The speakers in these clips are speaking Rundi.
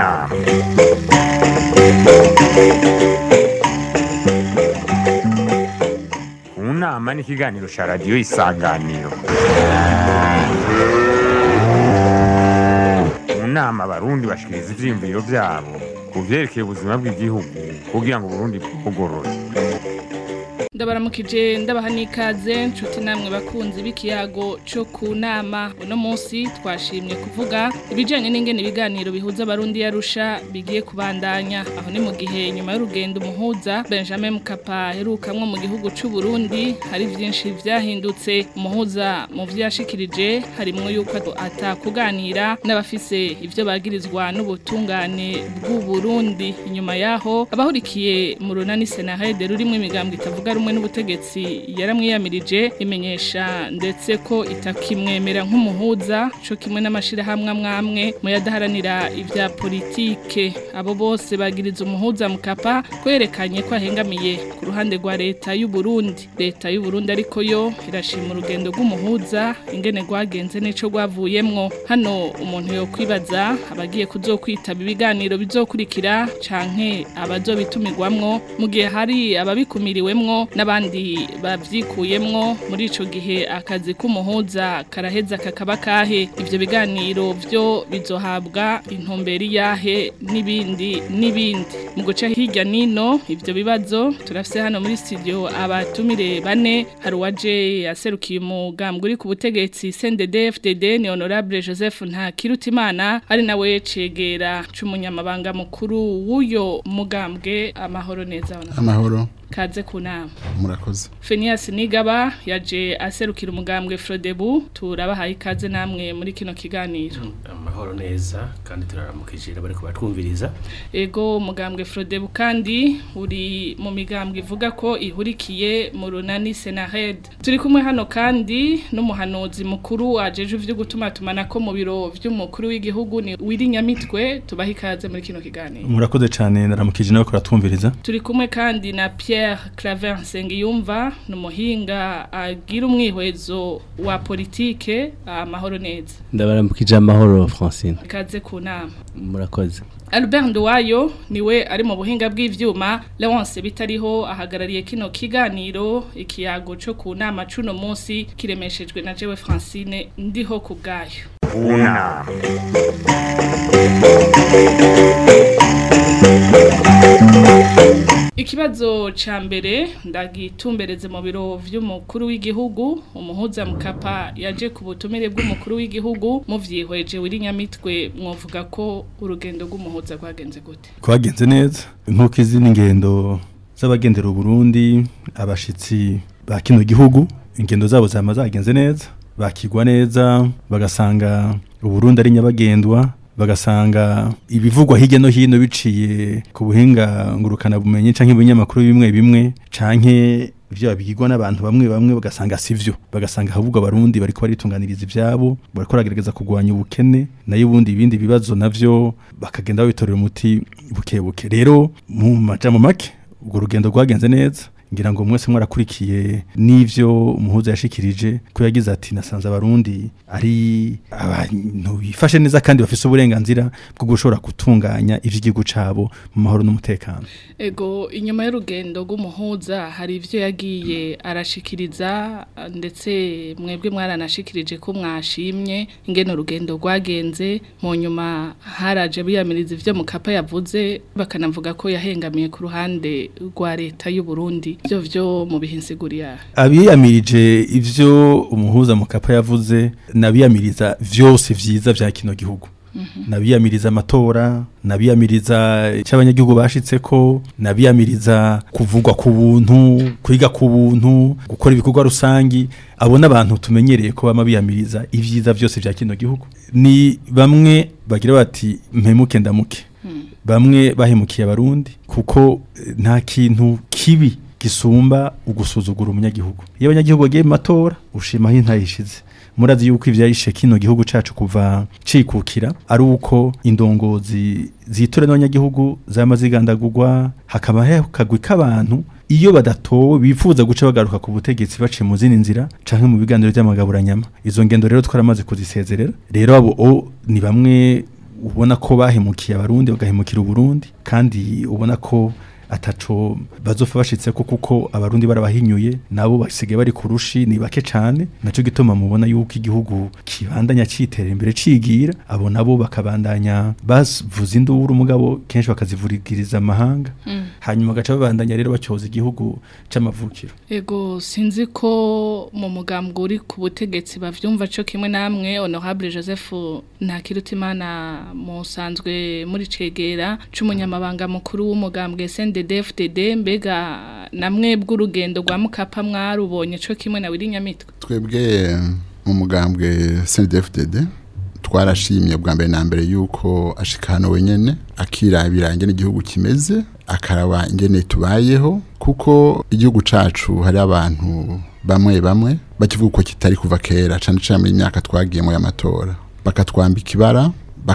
nama mu nama ni ikiganiro cya radiyo isanganiro mu nama abarundi bashikiriza ivyiyumviro vyabo ku vyerekeye ubuzima bw'igihugu kugira ngo uburundi bwugorore ndabaramukije ndabaha n'ikaze nshuti namwe bakunzi b'ikiyago cyo ku nama uno munsi twashimye kuvuga ibijyanye n'ingene ibiganiro bihuza abarundi yarusha bigiye kubandanya aho ni mu gihe nyuma y'urugendo umuhuza benjamin mukapa aherukamwo mu gihugu cy'u Burundi hari byinshi byahindutse umuhuza mu byo yashikirije harimo yuko atakuganira n'abafise ibyo bagirizwa n'ubutungane bw'u Burundi inyuma yaho abahurikiye mu runani senahede rurimo imigambwe itavuga rumwe n'ubutegetsi yaramwiyamirije imenyesha ndetse ko itakimwemera nk'umuhuza cyo kimwe n'amashirahamwe amwamwe mu yadaharanira ibya politike abo bose bagiriza umuhuza mukapa kwerekanye ko ahengamiye ku ruhande rwa leta y'u Burundi leta y'u Burundi ariko yo irashima urugendo rw'umuhuza ingene rwagenze n'ico rwavuyemwo hano umuntu yo kwibaza abagiye kuzokwitaba ibiganiro bizokurikira canke abazobitumirwamwo mu gihe hari ababikumiriwemwo n'abandi bavyikuyemwo muri ico gihe akazi k'umuhuza karaheza kakaba kahe ivyo biganiro vyo bizohabwa intumberi yahe n'ibindi n'ibindi mu guca hirya nino ivyo bibazo turafise hano muri studio abatumire bane hari uwaje aserukiye umugambwe uri ku butegetsi CNDD FDD ni honorable Joseph Ntakirutimana ari nawe cegera c'umunyamabanga mukuru w'uyo mugambwe amahoro neza honorable. amahoro kaze ku nama murakoze Phineas Nigaba yaje aserukira umugambwe Frodebu turabahaye ikaze namwe muri kino kiganiro amahoro neza kandi turaramukije bari kubatwumviriza ego umugambwe Frodebu kandi uri mu migambwe ivuga ko ihurikiye mu runani Senahed turi kumwe hano kandi n'umuhanuzi mukuru wajeje ivyo gutuma tumanako mu biro vy'umukuru w'igihugu ni Wirinyamitwe tubaha ikaze muri kino kiganiro murakoze cyane ndaramukije nawe kuratwumviriza turi kumwe kandi na Pierre Claver Nsengiyumva ni umuhinga agira umwihwezo wa politike amahoro neza ndabaramukije amahoro francine ikaze ku nama murakoze Albert Nduwayo niwe ari mu buhinga bw'ivyuma Leonce bitariho ahagarariye kino kiganiro ikiyago cyo ku nama cuno munsi kiremeshejwe na jewe Francine ndiho ku bwayo mu nama Ikibazo ca mbere ndagitumbereze mu biro vy'umukuru w'igihugu umuhuza mukapa yaje ku butumire bw'umukuru w'igihugu mu vyihweje wirinyamitwe mwovuga ko urugendo rw'umuhuza rwagenze gute twagenze neza nk'uko izindi ngendo z'abagendera uburundi abashitsi ba kino gihugu ingendo zabo zama zagenze neza bakigwa neza bagasanga uburundi ari nyabagendwa bagasanga ibivugwa hirya no hino biciye ku buhinga ngurukana bumenyi canke ibinyamakuru bimwe bimwe canke ivyo babigirwa n'abantu bamwe bamwe bagasanga sivyo bagasanga ahubwo abarundi bariko baritunganiriza ivyabo bariko baragerageza kugwanya ubukene nayo ubundi ibindi bibazo navyo bakagenda babitorera umuti buke buke rero mu majambo make urwo rugendo rwagenze neza ngira ngo mwese mwarakurikiye n'ivyo umuhuza yashikirije ko yagize ati nasanze abarundi ari abantu bifashe neza kandi bafise uburenganzira bwo gushobora gutunganya ivy'igihugu cabo mu mahoro n'umutekano ego inyuma y'urugendo rw'umuhuza hari ivyo yagiye arashikiriza ndetse mwebwe mwaranashikirije ko mwashimye ingene urugendo rwagenze mu nyuma haraje biyamiriza ivyo mukapa yavuze bakanavuga ko yahengamiye ku ruhande rwa leta y'u Burundi byo vyo mu bihinsiguriya abiyamirije ivyo umuhuza mukapa yavuze nabiyamiriza vyose vyiza vya kino gihugu nabiyamiriza amatora nabiyamiriza cy'abanyagihugu bashitseko nabiyamiriza kuvugwa ku buntu kwiga ku buntu gukora ibikorwa rusangi abo n'abantu tumenyereye ko bama biyamiriza ivyiza vyose vya kino gihugu ni bamwe bagira bati mpemuke ndamuke bamwe bahemukiye abarundi kuko eh, nta kintu kibi gisumba ugusuzugura umunyagihugu iyo abanyagihugu bagiye mu matora ushimaho intayishize murazi yuko ivyayishe kino gihugu cacu kuva cikukira ari uko indongozi zitora n'abanyagihugu zama zigandagurwa hakaba hakagwi k'abantu iyo badatowe bifuza guca bagaruka ku butegetsi baciye mu zindi nzira canke mu biganiro by'amagaburanyama izo ngendo rero twaramaze kuzisezerera rero abo o ni bamwe ubona ko bahemukiye abarundi bagahemukira uburundi kandi ubona ko ataco bazofa bashitse ko kuko abarundi barabahinyuye nabo basigaye bari kurushi ni bake cane naco gituma mubona yuko igihugu kibandanya citera imbere cigira abo nabo bakabandanya bavuza induru mugabo kenshi bakazivurigiriza amahanga hanyuma gaca babandanya rero bacyoza igihugu c'amavukiro Ego sinzi ko mu mugambwe uri ku butegetsi bavyumva cyo kimwe namwe Honorable Joseph Ntakirutimana musanzwe muri cegera c'umunyamabanga mukuru w'umugambwe SNDD-FDD mbega namwe bw'urugendo rwa Mukapa mwarubonye cyo kimwe na Wiri Nyamitwe twebwe mu mugambwe CNDD-FDD twarashimye bwa mbere na mbere yuko ashika hano wenyene akirabira ingene igihugu kimeze akaraba ingene tubayeho kuko igihugu cacu hari abantu bamwe bamwe bakivuga ko kitari kuva kera cane cane muri myaka twagiyemo y'amatora bakatwambika ibara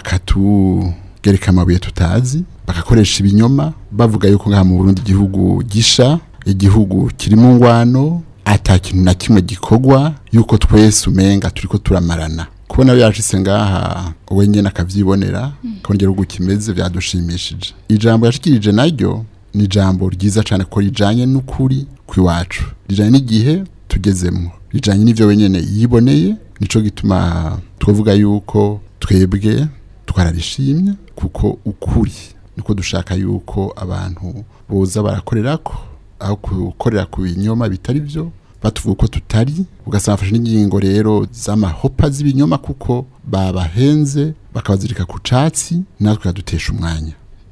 bakatugereka amabuye tutazi bagakoresha ibinyoma bavuga yuko ngaha mu Burundi igihugu gisha igihugu kiri mu ngwano ata kintu na kimwe gikorwa yuko twese umenga turiko turamarana kubona yashitse ngaha wenyene akavyibonera ko igihugu kimeze vyadushimishije ijambo yashikirije naryo ni ijambo ryiza cane ko rijanye n'ukuri kwiwacu rijanye n'igihe tugezemwo rijanye n'ivyo wenyene yiboneye nico gituma twavuga yuko twebwe twararishimye kuko ukuri niko dushaka yuko abantu boza barakorerako aho gukorera ku binyoma bitari byo batuvuga ko tutari ugasanga bafashe n'ingingo rero z'amahopa z'ibinyoma kuko babahenze bakabazirika ku catsi natwe kadutesha umwanya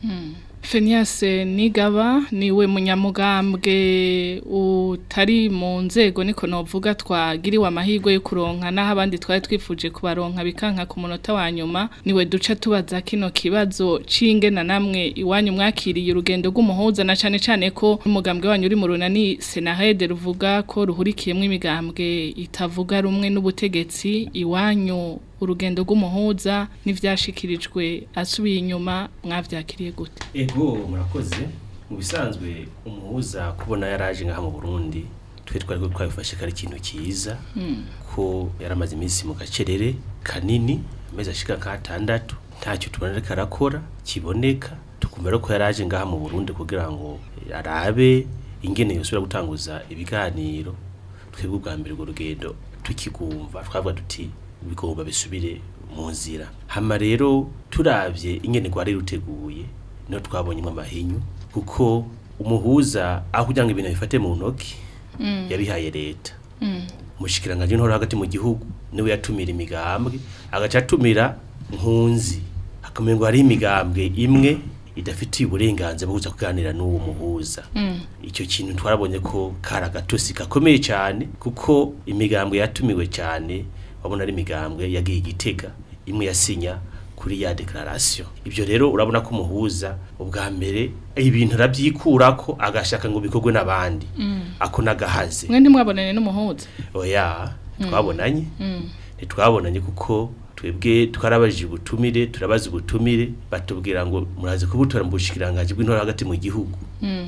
Fenias Nigaba niwe munyamugambwe utari mu nzego niko novuga twagiriwe amahirwe yo kuronka naho abandi twari twifuje kubaronka bikanka ku munota wa nyuma niwe duca tubaza kino kibazo c'ingena namwe iwanyu mwakiriye urugendo rw'umuhuza na cane cane ko umugambwe wanyu uri mu runani Senahede ruvuga ko ruhurikiyemwo imigambwe itavuga rumwe n'ubutegetsi iwanyu urugendo rw'umuhuza n'ivyashikirijwe asubiye inyuma mwavyakiriye gute ego murakoze mu bisanzwe umuhuza kubona yaraje ngaha mu Burundi twe twari ko twabifashe kari ikintu cyiza ko yaramaze iminsi mu gacerere kanini amezi ashika nk'atandatu ntacyo tubona ariko arakora kiboneka tukumva rero ko yaraje ngaha mu Burundi kugira ngo arabe ingene yosubira gutanguza ibiganiro twebwe ubwa mbere urwo rugendo tukigumva twavuga tuti bigomba bisubire mu nzira hama rero turavye ingene rwari ruteguye niho twabonyemo amahinyu kuko umuhuza aho kugira ngo ibintu bifate mu ntoki yabihaye leta umushikiranganje ntoro hagati mu gihugu niwe yatumira imigambwe agaca atumira nkunzi akamenya ngo hari imigambwe imwe idafitiye uburenganzira bwo kuza kuganira n'uwo muhuza icyo kintu twarabonye ko kari agatosi gakomeye cyane kuko imigambwe yatumiwe cyane wabona ari imigambwe yagiye igitega imwe yasinya kuri ya declaration ibyo rero urabona ko umuhuza ubwa mbere ibintu arabyikurako agashaka ngo bikorwe n'abandi ako nagahaze mwe ntimwabonane n'umuhuza oya twabonanye ntitwabonanye kuko twebwe twarabajije ubutumire turabaza ubutumire batubwira ngo murazi kubutora mu bushikiranganje bw'intora hagati mu gihugu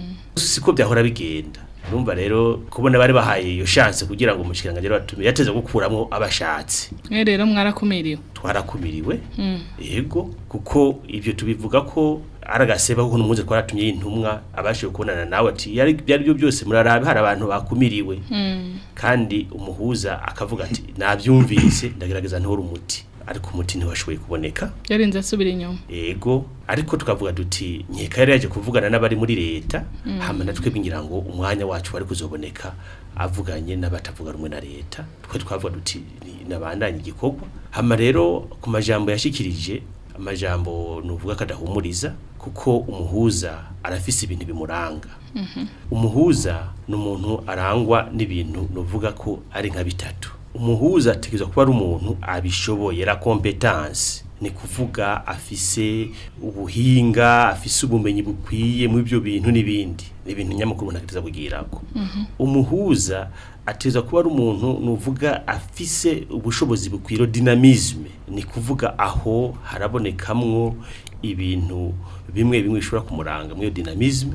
siko byahora bigenda urumva rero kubona bari bahaye iyo chance kugira ngo umushikiranganje batumire yateze gukuramo abashatsi mwe rero mwarakumiriwe twarakumiriwe yego kuko ibyo tubivuga ko aragaseba kuko numuze twaratumye y'intumwa abashije kubonana nawe ati yari byari byo byose murarabe hari abantu bakumiriwe kandi umuhuza akavuga ati nabyumvise ndagerageza ntore umuti ariko umuti ntiwashoboye kuboneka yarinze asubira inyuma ego ariko tukavuga duti nkeka yari yaje kuvugana n'abari muri leta hama natwe bingira ngo umwanya wacu wari kuzoboneka avuganye n'abatavuga rumwe na leta twe twavuga duti ni- nabandanye igikorwa hama rero ku majambo yashikirije amajambo nuvuga kadahumuriza kuko umuhuza arafise ibintu bimuranga umuhuza ni umuntu arangwa n'ibintu nuvuga ko ari nka bitatu umuhuza ategerezwa kuba ari umuntu abishoboye la competence ni kuvuga afise ubuhinga afise ubumenyi bukwiye mu ibyo bintu n'ibindi ni ibintu nyamukuru umuntu ategerezwa kugirako umuhuza ategerezwa kuba ari umuntu nuvuga afise ubushobozi bukwiye dynamisme ni kuvuga aho harabonekamwo ibintu bimwe bimwe bishobora kumuranga muri iyo dynamisme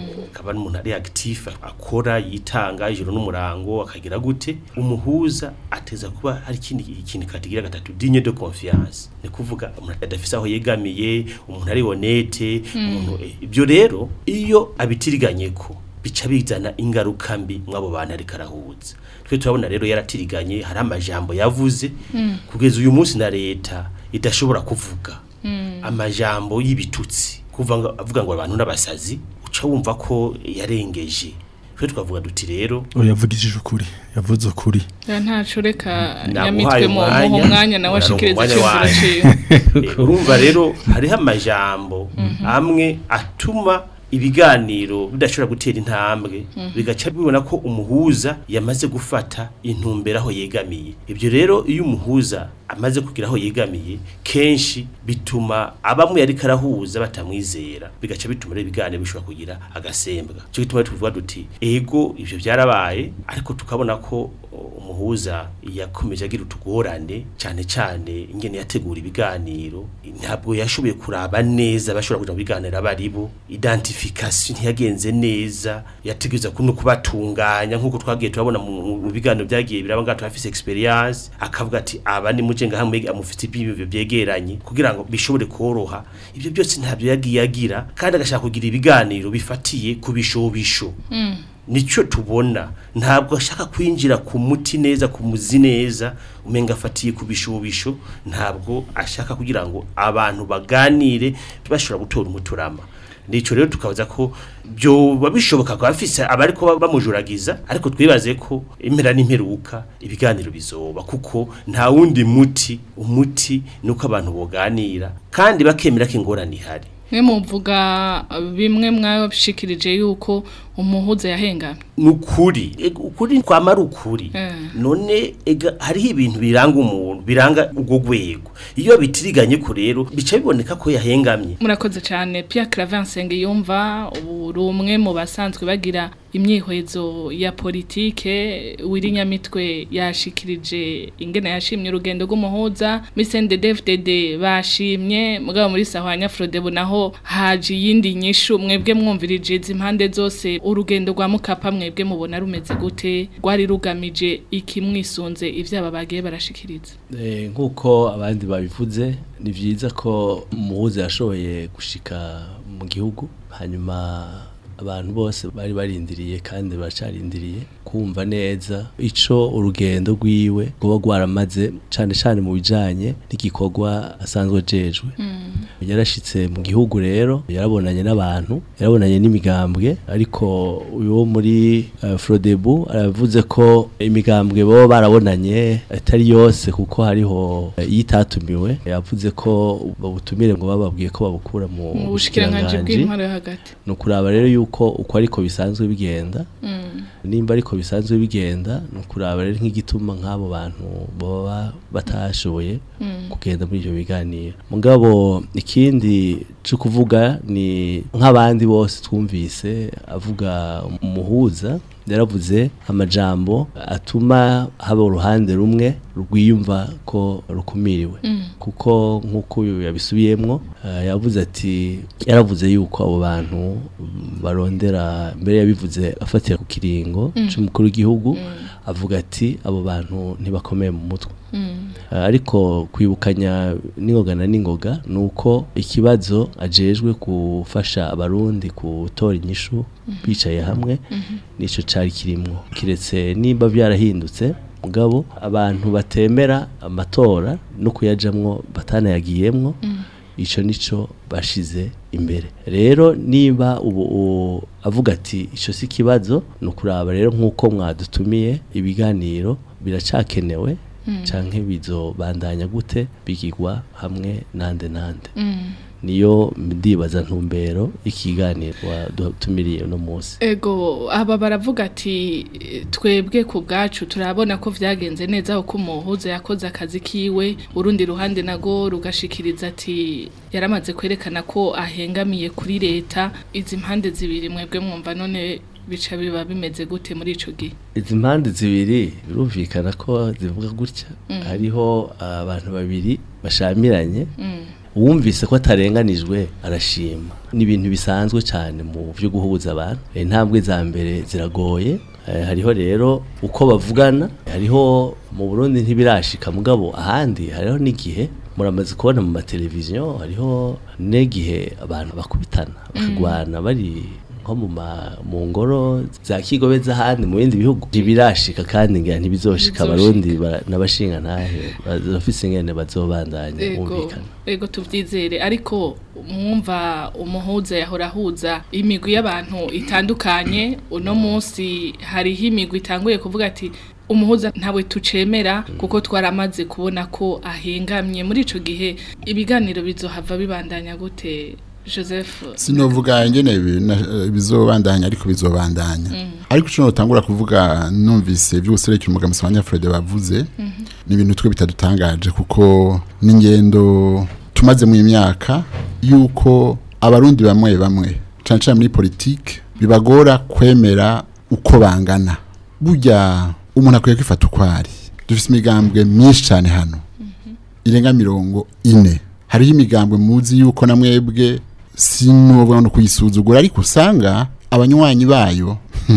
akaba n'umuntu ari actif akora yitanga ijoro n'umurango akagira gute umuhuza ateza kuba hari ikindi ikintu katigira gatatu digne de confiance ni kuvuga umuntu adafise aho yegamiye umuntu ari honete umuntu eh, ibyo rero iyo abitiriganye ko bica bizana ingaruka mbi mw'abo bantu ariko arahuza twe turabona rero yaratiriganye hari amajambo yavuze kugeza uyu munsi na leta idashobora kuvuga amajambo y'ibitutsi kuva ngo avuga ngo abantu n'abasazi uca wumva ko yarengeje twe twavuga duti rero oya yavugishije ukuri yavuze ukuri Ya ntaco reka Naguhaye nyamitwe mu muha umwanya, umwanya nawe uraronka ashikiriza umwanya iciyumviro wanyu. ciwe Eh, urumva rero hariho amajambo amwe atuma ibiganiro bidashobora gutera intambwe bigaca bibona ko umuhuza yamaze gufata intumbero aho yegamiye ibyo rero iyo umuhuza amaze kugira aho yegamiye kenshi bituma abamwe yariko arahuza batamwizera bigaca bituma rero ibiganiro bishobora kugira agasembwa cyo gituma tuvuga duti ego ivyo byarabaye ariko tukabona ko umuhuza yakomeje agira utugorane cyane cyane ingene yategura ibiganiro ntabwo yashoboye kuraba neza bashobora kuja mu biganiro abaribo identification ntiyagenze neza yategereza kuno kubatunganya nkuko twagiye turabona mu mu biganiro byagiye biraba ngato afise experience akavuga ati aba ni muje ngahamwe amufite ibyo byegeranye kugira ngo bishobore koroha ibyo byose ntabyo yagiye agira kandi agashaka kugira ibiganiro bifatiye ku bishobisho nicyo tubona ntabwo ashaka kwinjira ku muti neza ku muzi neza umenga afatiye ku bishobisho ntabwo ashaka kugira ngo abantu baganire bashobora gutora umuturama nico rero tukabaza ko byoba bishoboka ko afise abariko bamujuragiza ariko twibaze ko impera n'imperuka ibiganiro bizoba kuko nta wundi muti umuti nuko abantu boganira kandi bakemera ko ingorane ihari mwe muvuga bimwe mwashikirije yuko umuhuza yahengamye nukuri ega ukuri kwamara ukuri Eh. none ega hariho ibintu biranga umuntu biranga ubwo rwego iyo bitiriganye ko rero bica biboneka ko yahengamye murakoze cyane Pierre Clavinsenge yumva uri umwe mu basanzwe bagira imyihwezo ya politike wirinyamitwe yashikirije ingene yashimye urugendo rw'umuhuza Misende DFDD bashimye mugabo muri Sahwanya Frodebo naho haje yindi nyishu mwebwe mwumvirije izi impande zose urugendo rwa mukapa mwebwe mubona rumeze gute rwari rugamije iki mwisunze ivyaba bagiye barashikiriza Eh, nk'uko abandi babivuze ni byiza ko umuhuza yashoboye gushika mu gihugu hanyuma abantu bose bari barindiriye kandi baracarindiriye kumva neza ico urugendo rwiwe rwoba rwaramaze cane cane mu bijanye n'igikorwa asanzwe ajejwe yarashitse mu gihugu rero yarabonanye n'abantu yarabonanye n'imigambwe ariko uyu wo muri uh, Frodebu aravuze ko imigambwe bo barabonanye atari yose kuko hariho uh, yitatumiwe yavuze ko babutumire ngo bababwiye ko babukura mu mu bushikiranganje bushikiranganji. bw'intwaro yo hagati ni ukuraba rero yuko uko ariko bisanzwe bigenda nimba ariko bisanzwe bigenda ni ukuraba rero nk'igituma nk'abo bantu baba batashoboye kugenda muri ibyo biganiro mugabo ikindi cyo kuvuga ni nk'abandi bose twumvise avuga umuhuza yaravuze amajambo atuma haba uruhande rumwe rwiyumva ko rukumiriwe kuko nk'uko uyu yabisubiyemwo eh, yavuze ati yaravuze yuko abo bantu mm, barondera mbere yabivuze afatira ku kiringo c'umukuru w'igihugu avuga ati abo bantu ntibakomeye mu mutwe Eh, ariko kwibukanya n'ingoga na n'ingoga ni uko ikibazo ajejwe gufasha abarundi gutora inyishu bicaye hamwe nicyo cari kirimwo kiretse nimba byarahindutse mugabo abantu batemera amatora no kuyajamwo batanayagiyemwo ico nico bashize imbere rero niba ubu u- avuga ati ico si kibazo ni ukuraba rero nk'uko mwadutumiye ibiganiro biracakenewe canke bizobandanya gute bigirwa hamwe nande nande niyo ndibaza ntumbero ikiganiro wadutumiriye uno munsi Ego aba baravuga ati eh, twebwe ku bwacu turabona ko vyagenze neza kuko umuhuza yakoze akazi kiwe urundi ruhande nago rugashikiriza ati yaramaze kwerekana ko ahengamiye kuri leta izi mpande zibiri mwebwe mwumva none bica biba bimeze gute muri ico gihe izi mpande zibiri birumvikana ko zivuga gutya hariho abantu babiri bashamiranye uwumvise ko atarenganijwe arashima ni ibintu bisanzwe cyane mu byo guhuza abantu intambwe za mbere ziragoye Eh, hariho rero uko bavugana hariho mu Burundi ntibirashika mugabo ahandi hariho n'igihe muramaze kubona mu mateleviziyo hariho n'igihe abantu bakubitana bakagwana bari nko mu ma- mu ngoro za kigobe z'ahandi mu bindi bihugu ntibirashika kandi ngira ntibizoshika Bizoshika. abarundi ba- n'abashinga ntahe bafise ingene bazobandanya ego bumvikana ego tuvyizere ariko mwumva umuhuza yahora ahuza imigwi y'abantu itandukanye uno munsi hariho imigwi itanguye kuvuga ati umuhuza ntawe tucemera kuko twaramaze kubona ko ahengamye muri ico gihe ibiganiro bizohava bibandanya gute Joseph sinovuga ingene ibi- na- bizobandanya ariko bizobandanya ariko ico notangura kuvuga numvise vy'ubuserekera umugambi wa Fred bavuze ni ibintu twe bitadutangaje kuko n'ingendo tumaze mu imyaka yuko abarundi bamwe bamwe cane cane muri politike bibagora kwemera uko bangana burya umuntu akwiye kwifata uko ari dufise imigambwe myinshi cane hano irenga mirongo ine hariho imigambwe muzi yuko na mwebwe sinuvuga no kuyisuzugura ariko usanga abanywanyi bayo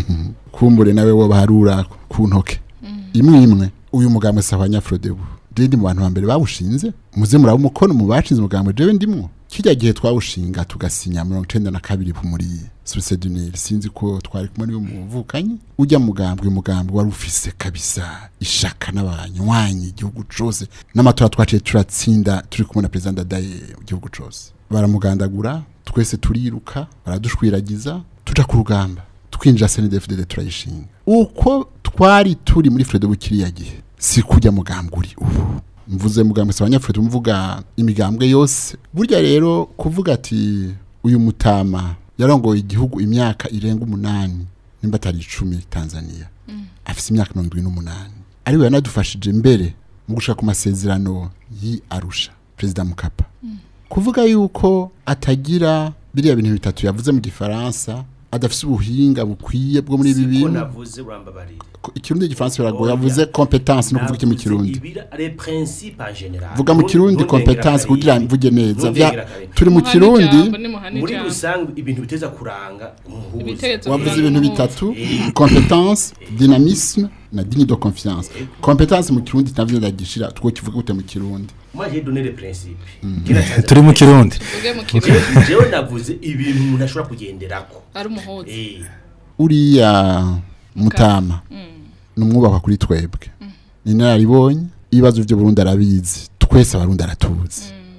kumbure nawe wo baharura ku ntoke imwe imwe uyu mugambwe sa abanyafrodebu ndi mu bantu ba mbere bawushinze muze muraba umukono mu bashinze umugambwe jewe ndimwo kirya gihe twawushinga tugasinya mirongo icenda na kabiri muri suruseduneri sinzi ko twari kumwe niwe muvukanyi ujya mugambwe umugambwe wari ufise kabisa ishaka n'abanywanyi igihugu cose n'amatora twaciye turatsinda turi kumwe na perezida ndadaye mu gihugu cose baramugandagura twese turiruka baradushwiragiza tuja ku rugamba twinjira CNDD-FDD turayishinga uko twari turi muri Fredo bukiriya gihe si kujya mugambwe uri ubu mvuze mugambwe sabanya Fredo mvuga imigambwe yose burya rero kuvuga ati uyu mutama yarongoye igihugu imyaka irenga umunani nimba atari icumi Tanzania afise imyaka mirongo irindwi n'umunani ariwe yanadufashije mbere mu gushaka ku masezerano yi Arusha perezida Mukapa kuvuga yuko atagira biriya bintu bitatu yavuze mu gifaransa adafise ubuhinga bukwiye bwo muri ibi siko bintu navuze urambabarira Ko- ikirundi n'igifaransa biragoye yavuze competence no kuvuga iki mu kirundi vuga mu kirundi competence kugira mvuge neza Vya- turi mu Muhana kirundi ijambo, nimuhana muri ijambo. rusange ibintu biteza kuranga umuhuza Ibitekerezo wavuze kuranga ibintu umuhuza. bitatu competence dynamisme na digne de confiance competence mu kirundi navyo ndagishira two kivuga gute mu kirundi moi j'ai donné les principes Kina Tanzania- turi mu kirundi Tuvuge mu kirundi Jewe- jewe navuze ibintu umuntu ashobora kugenderako ari umuhuza Eh, uriya mutama ni umwubakwa kuri twebwe ni inararibonye ibibazo byo Burundi arabizi twese abarundi aratuzi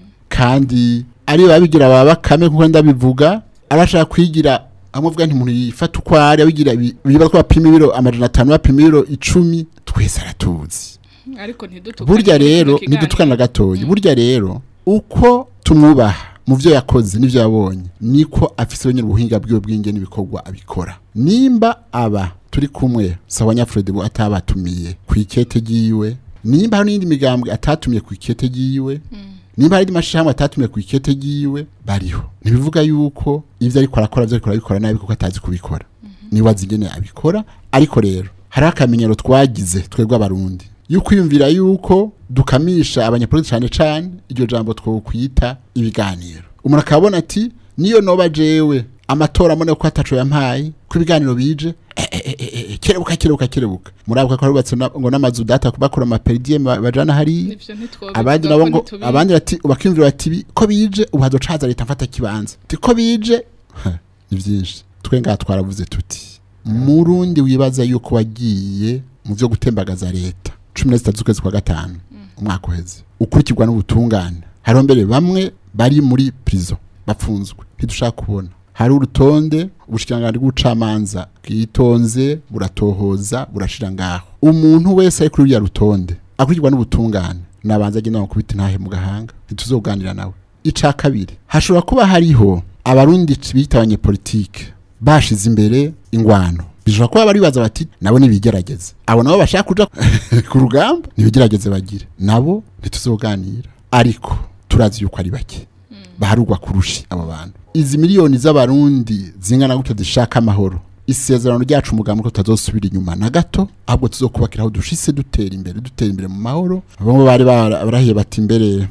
kandi ari babigira baba bakame kuko ndabivuga arashaka kwigira amwe avuga nti umuntu yifata uko ari abigira ibi- ibibazo ko bapima ibiro amajana atanu bapima ibiro icumi twese aratuzi ariko ntidutukane burya muri rero kino kiganiro. ntidutukana gatoya burya rero uko tumwubaha mu byo yakoze n'ibyo yabonye niko afise wenyine ubuhinga bwiwe bw'inge n'ibikorwa abikora nimba aba turi kumwe sawa nyafurede bo atabatumiye ku ikete ryiwe nimba hari n'indi migambwe atatumiye ku ikete ryiwe nimba hari n'amashirahamwe atatumiye ku ikete ryiwe bariho ntibivuga yuko ibyo ariko arakora byo ariko arabikora nabi kuko atazi kubikora niwe azi ingene abikora ariko rero hari akamenyero twagize twebwe abarundi yuko kwiyumvira yuko dukamisha abanyapolitiki cyane cyane iryo jambo twokwita ibiganiro umuntu akabona ati niyo noba jewe amatora amone ko ataco yampaye ko ibiganiro bije eh, eh, eh, eh, eh, kerebuka kerebuka kerebuka murabuka ko rubatse na- ngo n'amazu data bakora amaperidie bajana hariya Nivyo ntitwobivuga abandi ko nabo ngo ntitubizi. abandi bati bakiyumvira bati bi- ko bije ubu hazocaza leta mfata kibanza ti ko bije Ha, ni byinshi twe ngaha twaravuze tuti murundi wibaza yuko wagiye mu byo gutembagaza leta cumi na zitatu z'ukwezi kwa gatanu umwaka uheze ukurikirwa n'ubutungane hariho mbere bamwe bari muri prison bafunzwe ntidushaka kubona hari urutonde ubushikiranganji bw'ubucamanza bwitonze buratohoza burashira ngaho umuntu wese ari kuri ruriya rutonde akurikirwa n'ubutungane nabanza agenda bakubita intahe mu gahanga ntituzoganira nawe ica kabiri hashobora kuba hariho abarundi bita abanyepolitike bashize imbere ingwano bishobora kuba baribaza bati nabo nibigerageze abo nabo bashaka kuja ku rugamba nibigerageze bagire nabo ntituzoganira ariko turazi yuko ari bake baharugwa kurushi abo bantu izi miliyoni z'abarundi zingana gutyo zishaka amahoro isezerano ryacu umugambi ko tutazosubira inyuma na gato ahubwo tuzokubakira aho dushise dutera imbere dutera imbere mu mahoro bamwe bari bara- barahiye bati imbere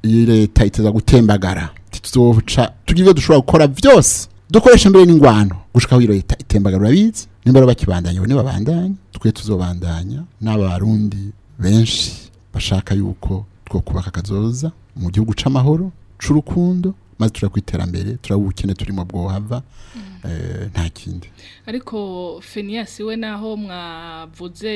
iyi leta iteza gutembagara tuzoca tugira ibyo dushobora gukora byose dukoresha mbere n'ingwano gushika aho iyo leta itembagara urabizi nimba rero bakibandanya bo nibabandanya twe tuzobandanya n'abarundi benshi bashaka yuko two kubaka kazoza mu gihugu c'amahoro c'urukundo maze turaba ku iterambere turaba ubukene turimo bwohava eh, nta kindi ariko Phineas we naho mwavuze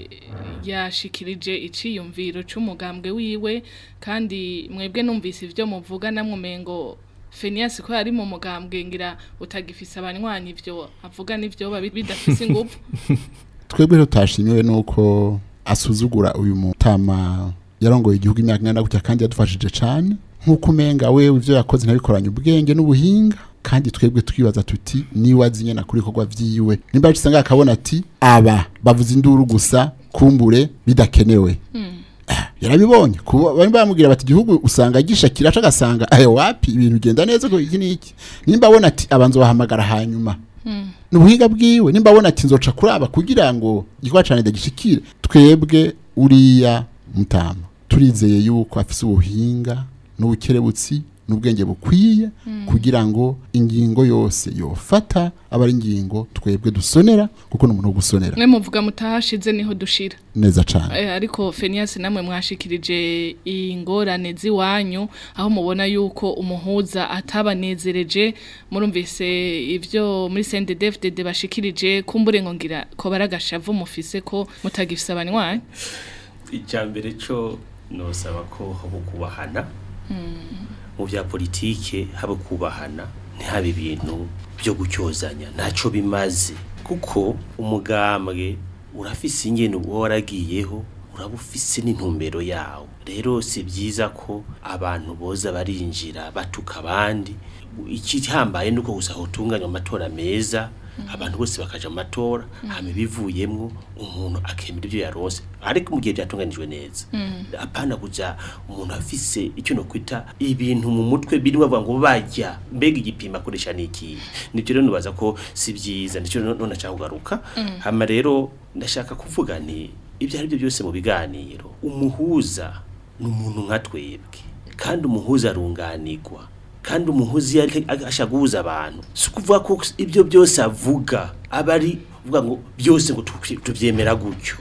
yashikirije iciyumviro c'umugambwe wiwe kandi mwebwe numvise ivyo muvuga namwe mengo Phineas ko yari mu mugambwe ngira utagifise abanywanyi ivyo avuga n'ivyo babi- bidafise ingufu twebwe rero tutashimiwe nuko asuzugura uyu mutama yarongoye igihugu imyaka ingana gutya kandi yadufashije cane nk'uko umenga wewe ivyo yakoze ntabikoranye ubwenge n'ubuhinga kandi twebwe twibaza tuti niwe azi nyene akora ibikorwa vyiwe nimba yacize ngaho akabona ati aba bavuze induru gusa kumbure bidakenewe Ah, yarabibonye kuba bari bamubwira bati igihugu usanga gishakira aca agasanga ayo wapi ibintu bigenda neza ko iki n'iki nimba abona ati abanza bahamagara hanyuma ni ubuhinga bwiwe nimba abona ati nzoca kuraba kugira ngo igikorwa cyane ndagishikire twebwe uriya mutama turizeye yuko afise ubuhinga n'ubukerebutsi n'ubwenge bukwiye kugira ngo ingingo yose yofata aba ari ingingo twebwe dusonera kuko ni umuntu wo gusonera mwe muvuga mutahashize niho dushira neza cane Eh, ariko Phineas namwe mwashikirije ingorane ziwanyu aho mubona yuko umuhuza atabanezereje murumvise ivyo muri CNDD-FDD bashikirije kumbure ngo ngira ko baragashavu mufise ko mutagifise abanywanyi icya mbere cyo nosaba ko haba kubahana mu bya politike haba kubahana ntihabe ibintu byo gucyozanya ntacyo bimaze kuko umugambwe urafise ingene uba waragiyeho uraba ufise n'intumbero yawo rero si byiza ko abantu boza barinjira batuka abandi ikihambaye nuko gusa hotunganywa amatora meza abantu bose bakaja mu matora hama ibivuyemwo umuntu akemera ibyo yaronse ariko mu gihe byatunganijwe neza apana kuja umuntu afise icyo no kwita ibintu mu mutwe birimo bavuga ngo bajya mbega igipimo akoresha niki nibyo rero nibaza ko si byiza nicyo none nashaka kugaruka hama rero ndashaka kuvuga nti ibyo ari byo byose mu biganiro umuhuza ni umuntu nka twebwe kandi umuhuza arunganirwa kandi umuhuzi iyo ariko ashaka guhuza abantu si ukuvuga ko ibyo byose avuga aba ari uvuga ngo byose ngo tu- tubyemera gutyo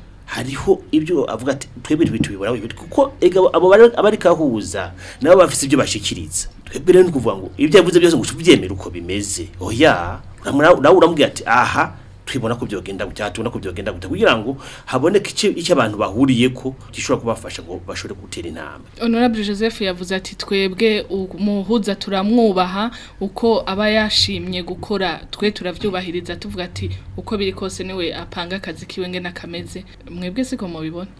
hariho ibyo avuga ati twebwe ibi tubibona ibi kuko ega abo bari- aba ariko ahuza nabo bafite ibyo bashikiriza twebwe rero ni ukuvuga ngo ibyo yavuze byose ngo tubyemere uko bimeze oya uramura- nawe uramubwira ati aha twibona ko byogenda gutya tubona ko byogenda gutya kugira ngo haboneke icyo icyo abantu bahuriye ko gishobora kubafasha ngo bashobore gutera intambwe Honorable Joseph yavuze ati twebwe umuhuza turamwubaha uko aba yashimye gukora twe turavyubahiriza tuvuga ati uko biri kose niwe apanga akazi kiwe ngena kameze mwebwe siko mubibona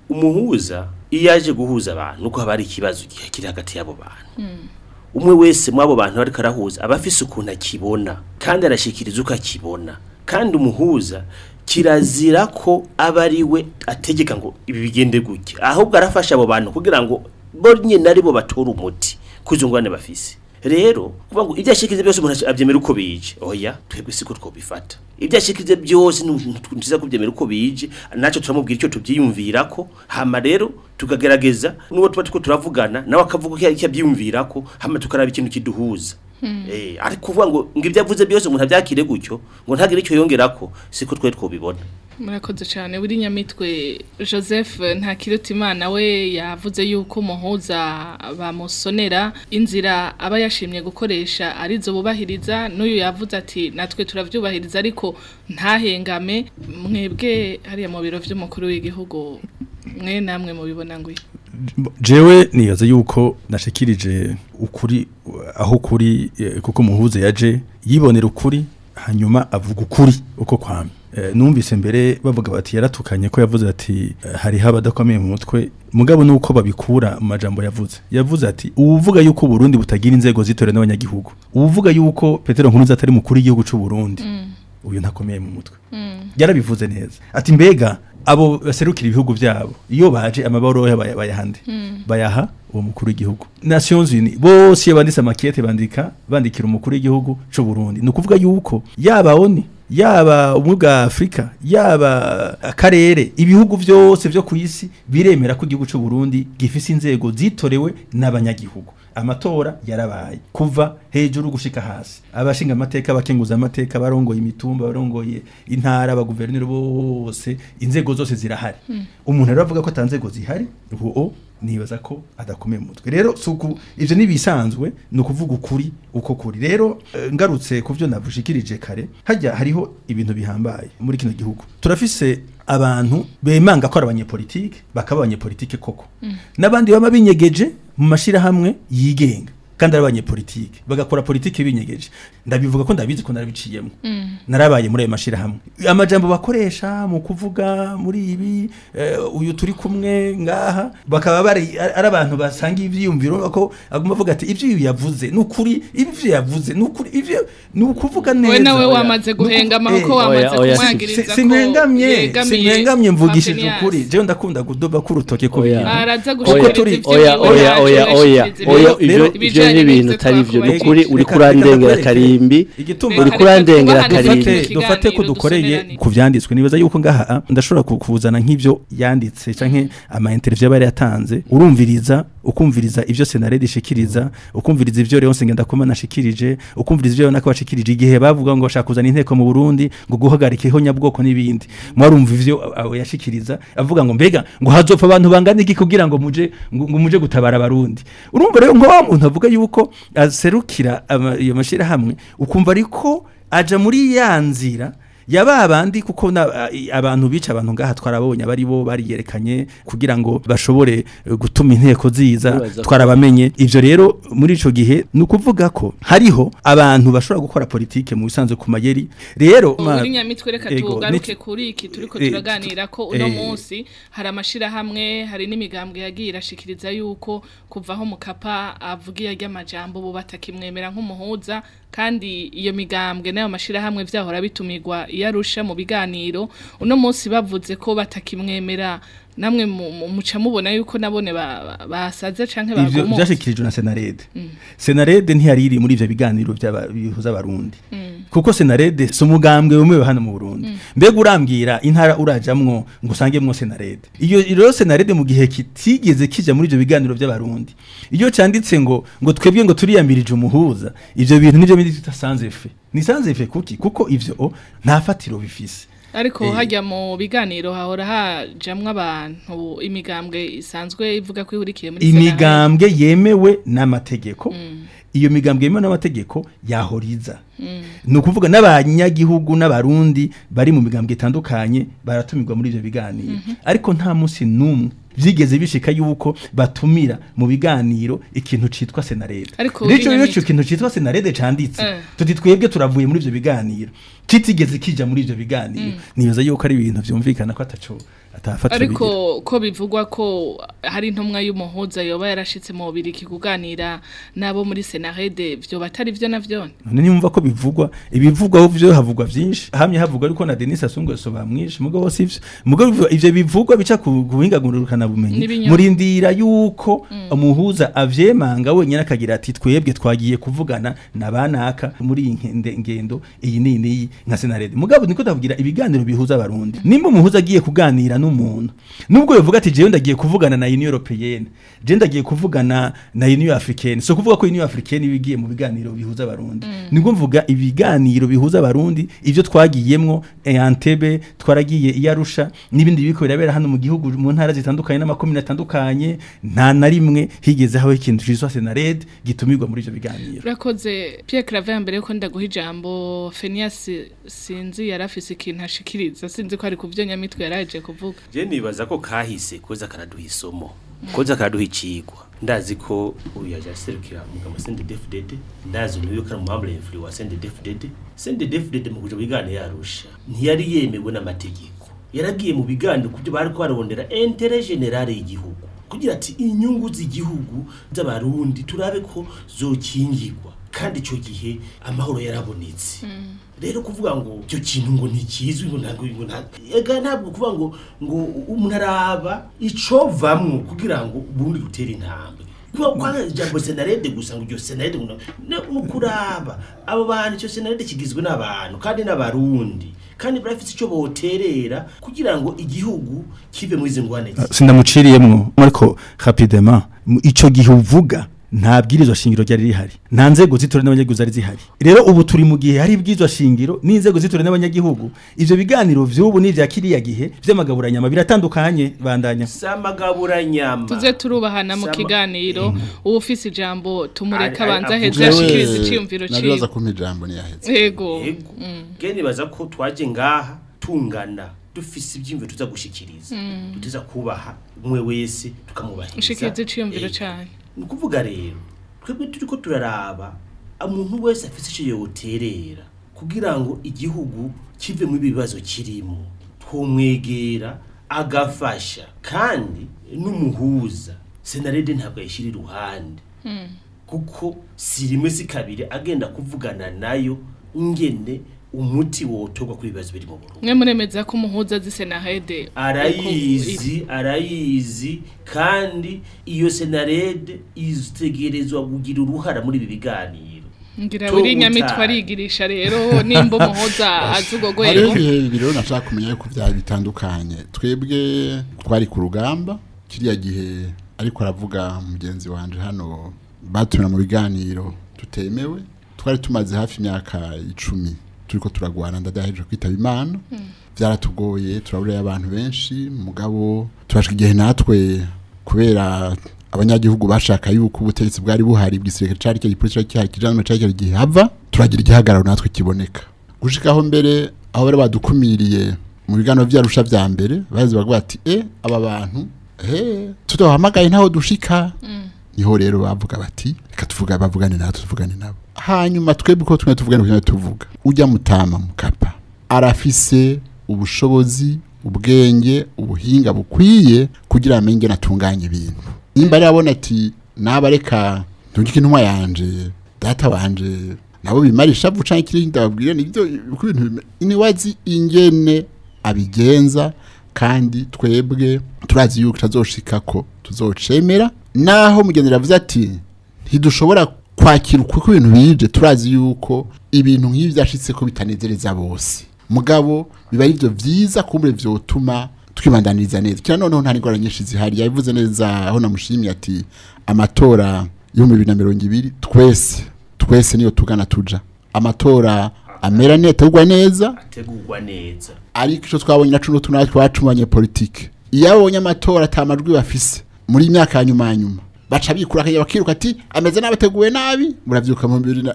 umuhuza iyo yaje guhuza abantu nuko haba hari ikibazo kiri hagati y'abo bantu umwe wese muri abo bantu ariko arahuza aba afise ukuntu akibona kandi arashikiriza uko akibona kandi umuhuza kirazira ko aba ari we ategeka ngo ibi bigende gutya ahubwo arafasha abo bantu kugira ngo bo nyine ari bo batora umuti kuzo ngwane bafise rero kuvuga ngo ibyo ashikirize byose umuntu abyemera uko bije oya twebwe siko twobifata ibyo ashikirize byose ntiza kubyemera uko bije nacyo turamubwira icyo tubyiyumvirako hama rero tukagerageza n'uwo tuba turiko turavugana nawe akavuga icyo abyiyumvirako hama tukaraba ikintu kiduhuza Eh, ariko kuvuga ngo ngo ibyo avuze byose umuntu abyakire gutyo ngo ntagire icyo yongerako siko twe twobibona murakoze cyane buri nyamitwe Joseph Ntakirutimana we yavuze yuko umuhuza bamusonera inzira aba yashimye gukoresha arizo bubahiriza n'uyu yavuze ati natwe turavyubahiriza ariko ntahengame mwebwe hariya mu biro vy'umukuru w'igihugu mwe namwe mubibona ngo jewe nibaza yuko nashikirije ukuri aho kuri eh, kuko muhuze yaje yibonera ukuri hanyuma avuga ukuri uko kwame Eh, numvise mbere bavuga bati yaratukanye ko yavuze ati eh, hariho abadakomeye mu mutwe mugabo nuko babikura mu majambo yavuze yavuze ati uvuga yuko Burundi butagira inzego zitore n'abanyagihugu uvuga yuko Petero Nkuruza atari mukuru w'igihugu cy'u Burundi uyu ntakomeye mu mutwe yarabivuze neza ati mbega abo baserukira ibihugu byabo iyo baje amabaro baya- bayahande bayaha uwo mukuru w'igihugu Nations Unies bose iyo banditse amakete bandika bandikira umukuru w'igihugu cy'u Burundi ni ukuvuga yuko yaba oni yaba ubumwe bwa afurika yaba akarere ibihugu byose byo ku isi biremera ko igihugu cy'u Burundi gifise inzego zitorewe n'abanyagihugu amatora yarabaye kuva hejuru gushika hasi abashinga amateka abakenguza amateka barongoye imitumba barongoye intara abaguverineri bose inzego zose zirahari umuntu rero avuga ko atanzego zihari ubu nibaza ko adakomeye mu mutwe rero suku ivyo nibisanzwe ni ukuvuga ukuri uko kuri rero eh, ngarutse ku byo navushikirije kare hajya hariho ibintu bihambaye muri kino gihugu turafise abantu bemanga ko ari abanyepolitike bakaba abanyepolitike koko n'abandi baba binyegeje mu mashirahamwe yigenga kandi ari abanyepolitike bagakora politike binyegeje ndabivuga ko ndabizi ko narabiciyemo narabaye muri ayo mashirahamwe amajambo bakoresha mu kuvuga muri ibi eh, uyu turi kumwe ngaha bakaba bari ari abantu basanga ivyiyumviro ko aguma avuga ati ivyo uyu yavuze nukuri ivyo yavuze nukuri ivyo nukuvuga neza we nawe oya. wamaze Nuku- guhengama eh, kuko wamaze oya, oya, si- kumwagiriza Si- ko sinkengamye yegamiye sinkengamye mvugishije Mafinias. ukuri jewe ndakunda kudoba k'urutoke ku Oya. bintu araza Kuko gushikiriza turi- ivyo oya wiwe oya yacu oya oya yashikiriza oya ibintu- ivyo ivyo ibijanye ni ibintu n'ivyo utari vyo twakubaye. nukuri uri Reka- kurandengera reka karimbi igituma uri kurandengera Dufate- karimbi Dufate- dufate ko Ikiganiro dukoreye dusomerane. ku vyanditswe nibaza yuko ngaha ah, ndashobora ku- kuzana nk'ivyo yanditse canke ama interview yabari yatanze urumviriza ukumviriza ivyo senarede ishikiriza ukumviriza ivyo Leonce Ngendakumana ashikirije ukumviriza ivyo nako bashikirije igihe bavuga ngo bashaka kuzana inteko mu Burundi ngo guhagarika ihonyabwoko n'ibindi mwarumva ivyo abo yashikiriza avuga ngo mbega ngo hazopfa abantu bangana iki kugira ngo muje ngo ngo muje gutabara abarundi urumva rero ngo wa muntu avuga yuko aserukira ama- iyo mashira hamwe ukumva ariko aja muri ya nzira yaba bandi kuko na, a- i- abantu bica abantu ngaha twarabonye abari bo bariyerekanye kugira ngo bashobore eh, gutuma inteko ziza Nibaza ko- twarabamenye ivyo rero muri ico gihe ni ukuvuga ko hariho abantu bashobora gukora politike mu bisanzwe ku mayeri rero ma- muri nyamitwe reka Ego, tugaruke ni- kuri iki turiko eh, turaganira ko uno eh, munsi hari amashirahamwe hari n'imigambwe yagiye irashikiriza yuko kuvaho mukapa avugiye ry'amajambo bo batakimwemera nk'umuhuza kandi iyo migambwe n'ayo mashirahamwe vyahora bitumirwa iyo arusha mu biganiro uno munsi bavuze ko batakimwemera namwe mu- mu- muca mubona yuko nabone ba- ba- basaze canke ivyo bagomotse byashikirijwe na senarede senarede ntiyari iri muri ivyo biganiro by'aba- bihuza abarundi kuko senarede si umugambwe wemewe hano mu burundi mbega urambwira intara urajamwo ngo usangemwo senarede iyo rero senarede mu gihe kitigeze kija muri ivyo biganiro by'abarundi iyo canditse ngo ngo twebwe ngo turiyamirije umuhuza ivyo bintu nivyo bindi tutasanze fe ni sanze fe kuki kuko ivyo o, nta fatiro bifise ariko Eh. hajya mu biganiro hahora hajamwo abantu imigambwe isanzwe ivuga ko ihurikiye muri Senarede. imigambwe yemewe n'amategeko iyo migambwe yemewe n'amategeko yahoriza ni ukuvuga n'abanyagihugu n'abarundi bari mu migambwe itandukanye baratumirwa muri ivyo biganiro ariko nta munsi n'umwe vyigeze bishika yuko batumira mu biganiro ikintu citwa senarede Ariko rero ico Binyamitwe- ico kintu citwa senarede canditse Eh. tuti twebwe turavuye muri ivyo biganiro kitigeze kija muri ivyo biganiro nibaza yuko ari ibintu vyumvikana ko ataco atafatira ariko ko bivugwa ko hari intumwa y'umuhuza yoba yarashitse mu bubiriki kuganira nabo muri senarede vyo batari vyo navyone none nimumva ko bivugwa ibivugwa byo havugwa vyinshi hamye havugwa ariko na Denis Asungweso bamwishe mugabo sivyo mugabo ivyo- ivyo bivugwa bica ku buhinga ngurukana bumenyi N'ibinyoma. murindira yuko umuhuza avyemanga wenyine akagira ati twebwe twagiye kuvugana na banaka muri iyi nkende- ngendo iyi ni iyi nka senarede mugabo niko ndavugira ibiganiro bihuza abarundi nimba umuhuza agiye kuganira n'umuntu nubwo yovuga ati jewe ndagiye kuvugana na Union Européenne je ndagiye kuvugana na Union Africaine so kuvuga ko Union Africaine ibigiye mu biganiro bihuza abarundi nibwo mvuga ibiganiro bihuza abarundi ivyo twagiyemwo eh, Entebbe twaragiye iyarusha n'ibindi biriko birabera hano mu gihugu mu ntara zitandukanye n'amakomine atandukanye nta na rimwe higeze haho ikintu citwa Senarede gitumirwa muri ivyo biganiro urakoze Pierre Claver mbere yuko ndaguha ijambo Phineas sinzi yarafise ikintu ashikiriza sinzi ko ari ku vyo nyamitwe yaraje kuvuga je nibaza ko kahise koza karaduha isomo koza karaduha icigwa ndazi ko uyu yaje aserukira mugabo sende defudede ndazi uyu yuko ari umwambure influence wa sende defudede sende defudede mu kuja mu biganiro yarusha ntiyari yemewe n'amategeko yaragiye mu biganiro kubyo bari ko barondera intere generale y'igihugu kugira ati inyungu z'igihugu z'abarundi turabe ko zokingirwa kandi ico gihe amahoro yarabonetse rero kuvuga ngo icyo kintu ngo ntikizwi ngo ntabwo ngo nta ega ntabwo kuvuga ngo ngo umuntu araba icovamwo kugira ngo ubundi rutere intambwe kwa kwa ijambo senarede gusa ngo iryo senarede ngo no kuraba abo bantu icyo senarede kigizwe n'abantu kandi n'abarundi kandi barafite icyo boterera kugira ngo igihugu kive muri izi ngwane sindamuciriyemwo ariko rapidement mu- ico gihe uvuga nta bwirizwa shingiro ryari rihari nta nzego z'itora n'abanyagihugu zari zihari rero ubu turi mu gihe hari ibwirizwa shingiro n'inzego z'itora n'abanyagihugu ivyo biganiro vy'ubu n'ivya kiriya gihe vy'amagaburanyama biratandukanye bandanya samagaburanyama tuze turubahana mu Sama- kiganiro uba ufise ijambo tumureka Ari- ari- abanza avuga- heza yashikiriza iciyumviro naribaza ciwe kumpa ijambo ntiyahetse yego yego nge nibaza ko twaje ngaha tungana dufise ibyiyumviro tuza gushikiriza tuteza kubaha umwe wese tukamubahiriza ushikiriza iciyumviro Eh, cane ni ukuvuga rero twebwe turi ko turaraba umuntu wese afite icyo yoterera kugira ngo igihugu kive mu bibazo kirimo twumwegera agafasha kandi n'umuhuza senarede ntabwo ayishyira iruhande kuko si rimwe si kabiri agenda kuvugana nayo ingene umuti wotorwa kuri ibibazo biri mu Burundi mwe muremeza ko umuhuza zisenahede arayizi arayizi kandi iyo senarede itegerezwa kugira uruhara muri ibi biganiro ngira Cyo buri nyamitwe gutanga. arigirisha rero nimba umuhuza azi ubwo hariho rwego ibihe bibiri rero nashaka kumenya yuko byari bitandukanye twebwe twari ku rugamba kiriya gihe ariko aravuga mugenzi wanje hano batumira mu biganiro tutemewe twari tumaze hafi imyaka icumi turiko turagwana ndadaheje kwitaba imana byaratugoye turaburayo abantu benshi mugabo turashika igihe natwe kubera abanyagihugu bashaka yuko ubutegetsi bwari buhari bw'isirikare cari cyo gipolisi cari gihari kijana cari cyo gihe hava turagira igihagararo natwe kiboneka gushikaho mbere aho bari badukumiriye mu biganiro vyarusha vya mbere bazi bavuga bati e aba bantu he tudahamagaye ntaho dushika niho rero bavuga bati reka tuvuga bavugane natwe tuvugane nabo hanyuma twebwe uko tumwe tuvugane kugira tuvuga ujya mutama mukapa arafise ubushobozi ubwenge ubuhinga bukwiye kugira amenye ingene atunganya ibintu nimba ari abona ati naba reka ndungike intumwa yanje data wanje nabo bimarisha vuca ikiri ndababwira nibyo uko ibintu bime- niwazi ingene abigenza kandi twebwe turazi yuko tazoshika ko tuzocemera naho mugenzi yavuze ati ntidushobora kwakira uko ibintu bije turazi yuko ibintu nk'ibi byashitse ko bitanezereza bose mugabo biba ari byo byiza kumbure vyotuma twibandaniriza neza kira noneho nta n'ingorane nyinshi zihari yabivuze neza aho namushimiye ati amatora y'ibihumbi bibiri na mirongo ibiri twese twese niyo tugana tuja amatora amera neza ategurwa neza ategurwa neza ariko icyo twabonye na cuno tunatwe twacu mu banyepolitike iyo abonye amatora atamajwi bafise muri iyi myaka ya nyuma ya nyuma baca bikura akajya bakiruka ati ameze nabi ateguwe nabi murabyuka mu bibiri na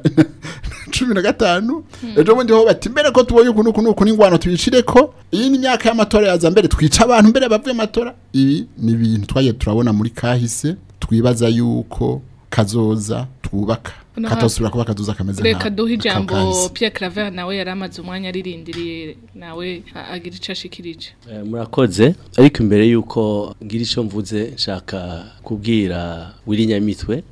cumi na gatanu ejo bundi ho bati mbere ko tubonye uku n'uku n'uku n'ingwano tuyicire ko iyi ni imyaka y'amatora yaza mbere twica abantu mbere bavuye amatora ibi ni ibintu twagiye turabona muri kahise twibaza yuko kazoza twubaka Uno katosubira kuba kazoza kameze reka nka- duhe ka ijambo kahise. Pierre Claver nawe yari amaze umwanya aririndiriye nawe a- agira ico ashikirije Eh, murakoze ariko imbere yuko ngira icyo mvuze nshaka kubwira wiri nyamitwe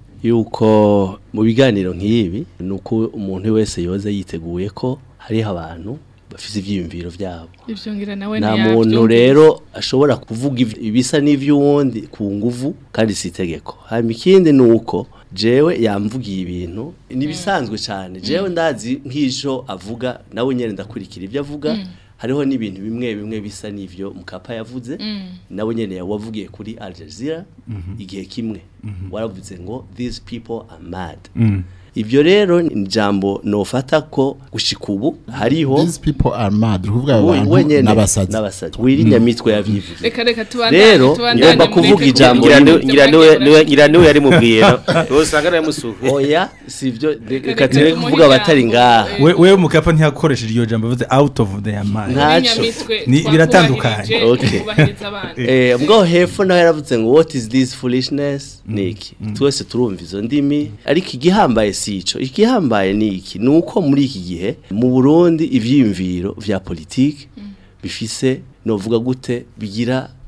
yuko mu biganiro nk'ibi ni uko umuntu wese yoza yiteguye ko hariho abantu bafite ibyiyumviro byabo ivyo ngira nawe nta ntiyavyumvise. muntu rero ashobora kuvuga iv- ibisa n'ivy'uwundi ku nguvu kandi si itegeko hanyuma ikindi ni uko jewe yamvugiye ibintu nibisanzwe cyane jewe ndazi nk'ijo avuga nawe nyene ndakurikira ibyo avuga hariho n'ibintu bimwe bimwe bisa n'ivyo mukapa yavuze nawe nyene yawavugiye kuri Al Jazeera igihe kimwe waravuze ngo these people are mad ibyo rero ni ijambo nofata ko gushika ubu hariho these people are mad ukuvuga aba we- bantu wenyene n'abasazi n'abasazi wiri nyamitwe yavyivuze reka reka tubandanye Rero, tubandanye ngomba mureke kuvuga ijambo kuvuga rimwe. ibyo ngira niwe mwagiye niwe- ngira niwe yarimubwiye usanga yamusuhuye oya sivyo reka reka tureke tumuhe kuvuga abatari ijambo. ngaha Eh, we wewe mukapa ntiyakoresheje iryo jambo bivuze out of their mind Nta- Ntaco. Nyamitwe Ni- twakubahirije, biratandukanye. Okay. twubahiriza abandi eh mbwo hepfo nawe yaravuze ngo what is this foolishness niki twese turumva izo ndimi ariko igihambaye si ico igihambaye ni iki ni uko muri iki gihe mu Burundi ivyiyumviro vya politiki bifise novuga gute bigira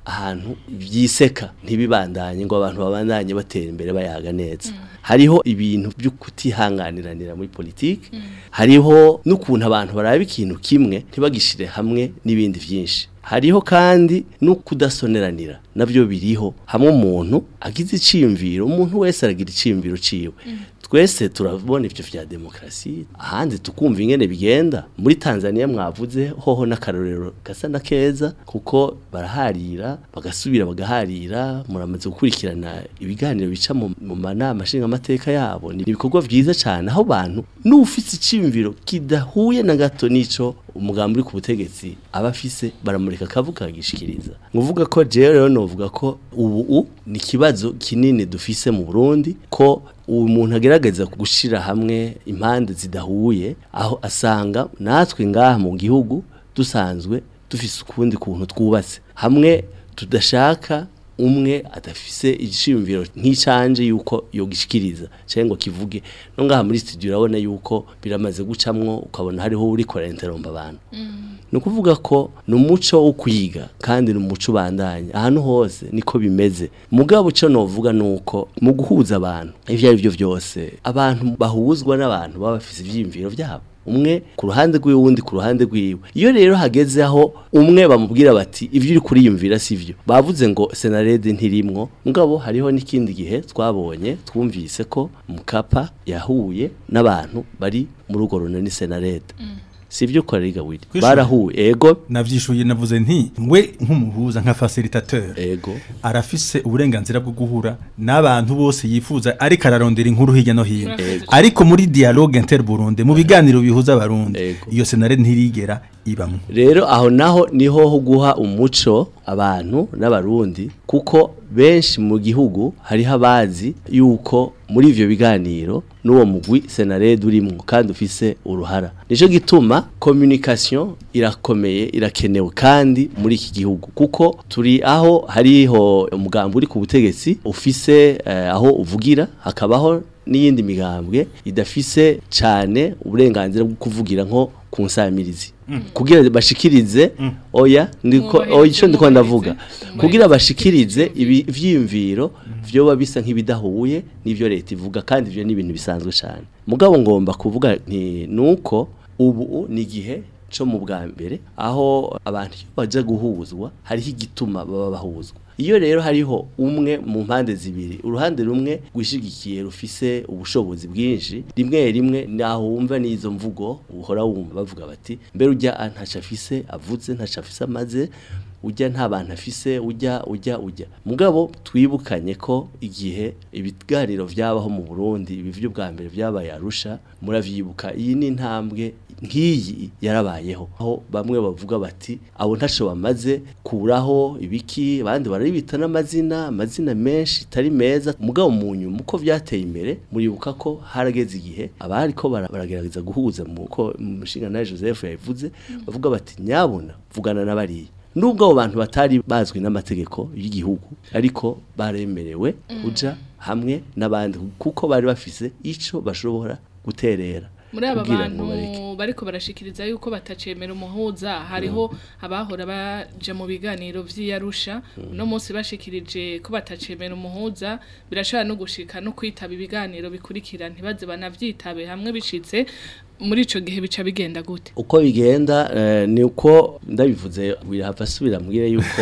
ahantu byiseka ntibibandanye ngo abantu babandanye batera imbere bayaga neza hariho ibintu byo kutihanganiranira muri politiki hariho n'ukuntu abantu baraba ikintu kimwe ntibagishire hamwe n'ibindi byinshi hariho kandi no kudasoneranira nabyo biriho hamwe umuntu agize iciyumviro umuntu wese aragira iciyumviro ciwe twese turabona ivyo vya demokrasi ahandi tukumva ingene bigenda muri Tanzania mwavuze hoho n'akarorero gasa na keza kuko baraharira bagasubira bagaharira muramaze gukurikirana ibiganiro bica mu mu manama nshinga amateka yabo ni ibikorwa vyiza cyane aho bantu n'ufite iciyumviro kidahuye na gato nico umugambi uri ku butegetsi aba afise baramureka akavuga akagishikiriza nguvuga ko jewe rero novuga ko ubu u ni ikibazo kinini dufise mu Burundi ko ubu muntu agerageza gushira hamwe impande zidahuye aho asanga natwe ngaha mu gihugu dusanzwe dufise ukundi kuntu twubatse hamwe tudashaka umwe adafise igishimviro nk'icanje yuko yogishikiriza cyangwa ngo kivuge no ngaha muri studio urabona yuko biramaze gucamwo ukabona hariho uri kora interomba abantu ni ukuvuga ko ni umuco wo kwiga kandi ni umuco ubandanya ahantu hose niko bimeze mugabo icyo novuga ni uko mu guhuza abantu ibyo ari byo byose abantu bahuzwa n'abantu baba bafite ibyiyumviro byabo umwe ku ruhande rw'iwe uwundi ku ruhande rw'iwe iyo rero hageze aho umwe bamubwira bati ibyo uri kuriyumvira si byo bavuze ngo senarede ntirimwo mugabo hariho n'ikindi gihe twabonye twumvise ko mukapa yahuye n'abantu bari muri urwo runani senarede si ibyo ukora riga wiri Kwishuri. barahuye ego navyishuye navuze nti we nk'umuhuza nka facilitateur ego arafise uburenganzira bwo guhura n'abantu bose yifuza ariko ararondera inkuru hirya no hino Ego. ariko muri dialogue inter Burundi mu biganiro bihuza abarundi Ego. iyo senare ntirigera ibamwe rero aho naho niho ho guha umuco abantu n'abarundi kuko benshi mu gihugu hariho abazi yuko muri ivyo biganiro n'uwo mugwi senarede urimwo kandi ufise uruhara nico gituma communication irakomeye irakenewe kandi muri iki gihugu kuko turi aho hariho umugambi uri ku butegetsi ufise eh, aho uvugira hakabaho n'iyindi migambwe idafise cyane uburenganzira bwo kuvugira nko ku nsamirizi kugira bashikirize oya ndiko Mwubahirize, oya ico ndiko ndavuga mwubahirize. kugira bashikirize ibi vyiyumviro vyoba bisa nk'ibidahuye n'ivyo leta ivuga kandi ivyo ni ibintu bisanzwe cyane mugabo ngomba kuvuga nti nuko ubu ni igihe co mu bwa mbere aho abantu iyo baje guhuzwa hariho igituma baba bahuzwa iyo rero hariho umwe mu mpande zibiri uruhande rumwe rwishigikiye rufise ubushobozi bwinshi rimwe rimwe naho wumva n'izo mvugo uhora wumva bavuga bati mbere ujya ntaco afise avuze ntaco afise amaze ujya nta bantu afise ujya ujya ujya mugabo twibukanye ko igihe ibiganiro vyabaho mu Burundi ibi vyo bwa mbere vyabaye arusha muravyibuka iyi ni intambwe nk'iyi yarabayeho aho bamwe bavuga bati abo ntaco bamaze kuraho ibiki abandi barabita n'amazina amazina menshi tari meza mugabo mu nyuma uko vyateye imbere muribuka ko harageze igihe abari ko bara- baragerageza guhuza mu ko umushinga nawe Joseph yavuze bavuga bati nyabona vugana n'abariya nubwo abo bantu batari bazwi n'amategeko y'igihugu ariko baremerewe kuja hamwe n'abandi kuko bari bafise ico bashobora guterera muri aba kugira bantu ngo bareke. bariko barashikiriza yuko batacemera umuhuza hariho abahora baje mu biganiro vy'iyarusha uno munsi bashikirije ko batacemera umuhuza birashobora no gushika no kwitaba ibiganiro bikurikira ntibaze banavyitabe hamwe bishitse muri ico gihe bica bigenda gute uko bigenda eh, ni uko ndabivuze birahava asubira mbwire yuko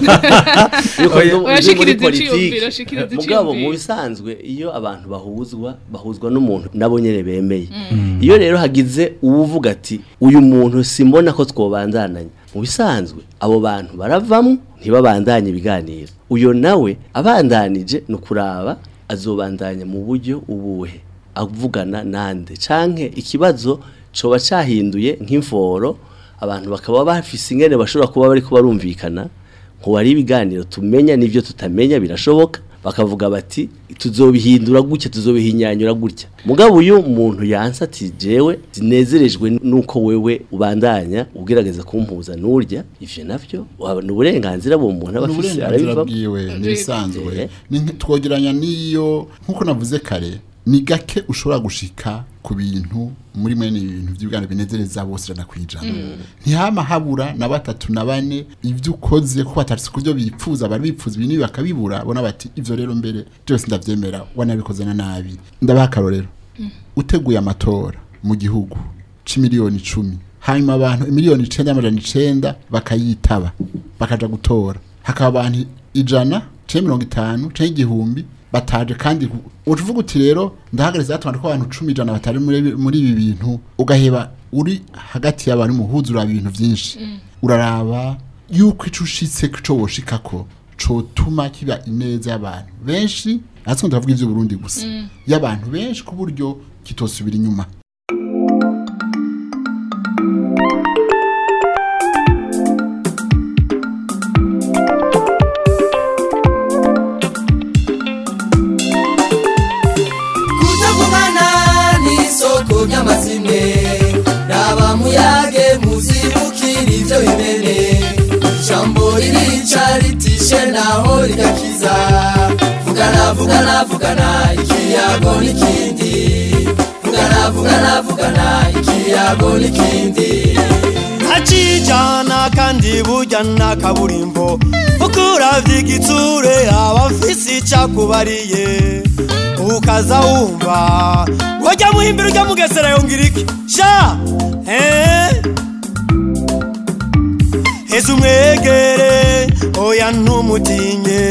yuko Oya. ndi- ndi muri Oya, shikiriza politiki iciyumviro, shikiriza mugabo mu iciyumviro. bisanzwe iyo abantu bahuzwa bahuzwa n'umuntu nabo nyene bemeye iyo rero hagize uwuvuga ati uyu muntu simbona ko twobandananya mu bisanzwe abo bantu baravamwo ntibabandanye ibiganiro uyo nawe abandanije ni ukuraba azobandanya mu buryo ubuhe avugana nande canke ikibazo coba cahinduye nk'imforo abantu bakaba bafise ingene bashobora kuba bariko barumvikana ngo hari ibiganiro tumenya n'ivyo tutamenya birashoboka bakavuga bati tuzobihindura gutya tuzobihinyanyura gutya mugabo uyu muntu yansa ati jewe zinezerejwe nuko wewe ubandanya ugerageza kumpuza n'urya ivyo navyo waba ni uburenganzira bwo muntu aba afise uburenganzira arabivamo bwiwe n'ibisanzwe Eh. Ni nk- twogeranya n'iyo nk'uko navuze kare ni gake ushobora gushika ku bintu muri mwene ibintu by'ubwana binezereza bose ijana ku ijana ntihama habura na batatu na bane ibyo ukoze ko batatse ku byo bipfuza bari bipfuza ibintu ibi bakabibura bona bati ivyo rero mbere byose ndavyemera wanabikoze na nabi ndabaha akarorero uteguye amatora mu gihugu c'imiliyoni icumi hanyuma abantu miliyoni icenda n'amajana icenda bakayitaba bakaja gutora hakaba abantu ijana canke mirongo itanu canke igihumbi bataje kandi uvuga uti rero ndahagaritse hato ko abantu cumi ijana batari muri muri ibi bintu ugaheba uri hagati y'abantu muhuza uraba ibintu vyinshi uraraba yuko ico ushitse co woshikako cotuma kiba ineza y'abantu benshi natwe ndavuga ivyo Burundi gusa y'abantu benshi ku buryo kitosubira inyuma kutagumana n'isoko ry'amazimwe raba muyage muzibukira ivyo bimene ijambo ririca ritishe naho rigakiza vugana vugana vugana ikiyago n'ikindi vugana vugana vugana ikiyago n'ikindi acijana kandi burya na kaburimbo ukuravye igitsure abafise icakubariye ukaza wumva wajya muhimbira ujya mugesera yongera iki sha eh? heza umwegere oya ntumutinye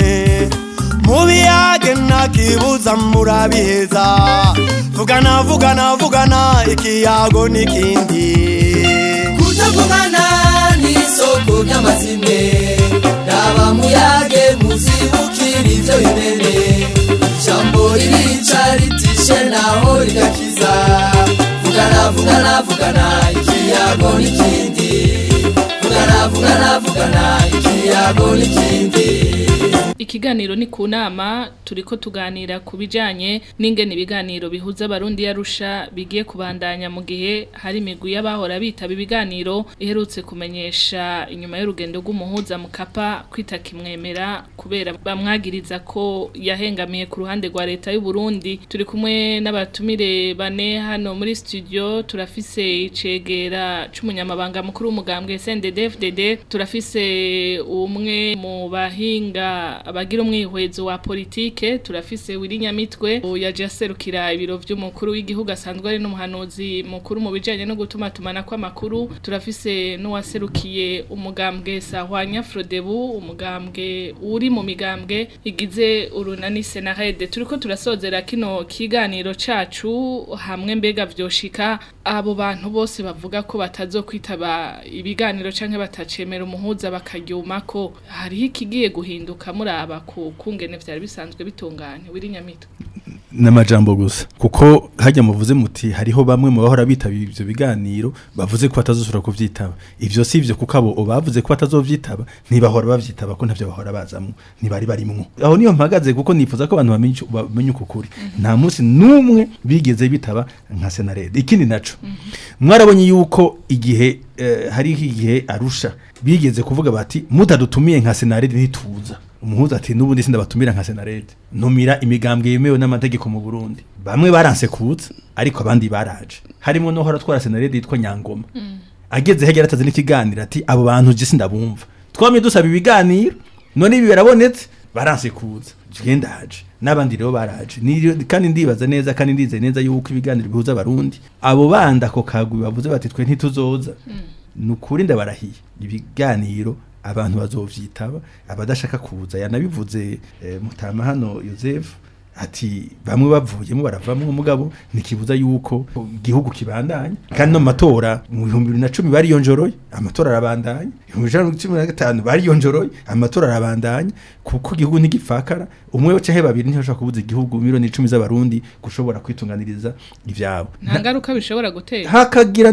mubiyage ntakibuza murabiheza vugana vugana vugana ikiyago n'ikindi kutagumana n'isoko ry'amazimwe raba muyage muzibukira ivyo bimene ijambo ririca ritishe naho rigakiza vugana vugana vugana ikiyago n'ikindi vugana vugana vugana ikiyago n'ikindi Ikiganiro ni ku nama turiko tuganira ku bijanye n'ingene ibiganiro bihuza abarundi yarusha bigiye kubandanya mu gihe hari imigwi y'abahora bitaba ibiganiro iherutse kumenyesha inyuma y'urugendo rw'umuhuza mu kapa kwita kimwemera kubera bamwagiriza ko yahengamiye ku ruhande rwa leta y'u Burundi turi kumwe n'abatumire bane hano muri studio turafise icegera c'umunyamabanga mukuru w'umugambwe SNDD-FDD turafise umwe mu bahinga abagira umwihwezo wa politike turafise Wirinyamitwe yaje aserukira ibiro vy'umukuru w'igihugu asanzwe ari n'umuhanuzi mukuru mu bijanye no gutuma tumana kw'amakuru turafise n'uwaserukiye umugambwe Sahwanya Frodebu umugambwe uri mu migambwe igize urunani Senarede turiko turasozera kino kiganiro cacu hamwe mbega vyoshika abo bantu bose bavuga ko batazokwitaba ibiganiro canke batacemera umuhuza bakaryuma ko hariho ikigiye guhinduka muraba ku kungene vyari bisanzwe bitunganye wirinyamitwe n'amajambo gusa kuko hajya muvuze muti hariho bamwe mu bahora bitabira ivyo biganiro bavuze ko batazosubira kuvyitaba ivyo si ivyo kuko abo bavuze ko batazovyitaba ntibahora bavyitaba ko ntavyo bahora bazamwo ntibari barimwo aho niyo mpagaze kuko nifuza ko abantu bamenye ico- bamenye uko kuri nta munsi n'umwe bigeze bitaba nka senarede ikindi naco mwarabonye yuko igihe eh, hariho igihe arusha bigeze kuvuga bati mutadutumiye nka senarede ntituza umuhuza ati n'ubundi sindabatumira nka senarede numira imigambwe yemewe n'amategeko mu Burundi bamwe baranse kuza ariko abandi baraje harimo no hora twara senarede yitwa Nyangoma ageze hegera ataze n'ikiganiro ati abo bantu je sindabumva twamye dusaba ibiganiro none ibi birabonetse baranse kuza genda haje n'abandi rero baraje Ni- kandi ndibaza neza kandi ndizeye neza yuko ibiganiro bihuza abarundi abo bandi ako kagwi bavuze bati twe ntituzoza nukuri ndabarahiye ibiganiro abantu bazovyitaba abadashaka kuza yanabivuze eh, mutama hano Joseph ati bamwe bavuyemo baravamwe umugabo nikibuza yuko igihugu kibandanya kandi no mu matora mu bihumbi bibiri na cumi bariyonjoroye amatora arabandanya ibihumbi ijana na cumi na gatanu bariyonjoroye amatora arabandanya kuko igihugu ntigipfakara umwe canke babiri ntibashobora kubuza igihugu miliyoni icumi z'abarundi gushobora kwitunganiriza ivyabo nta ngaruka bishobora gutera hakagira nimwe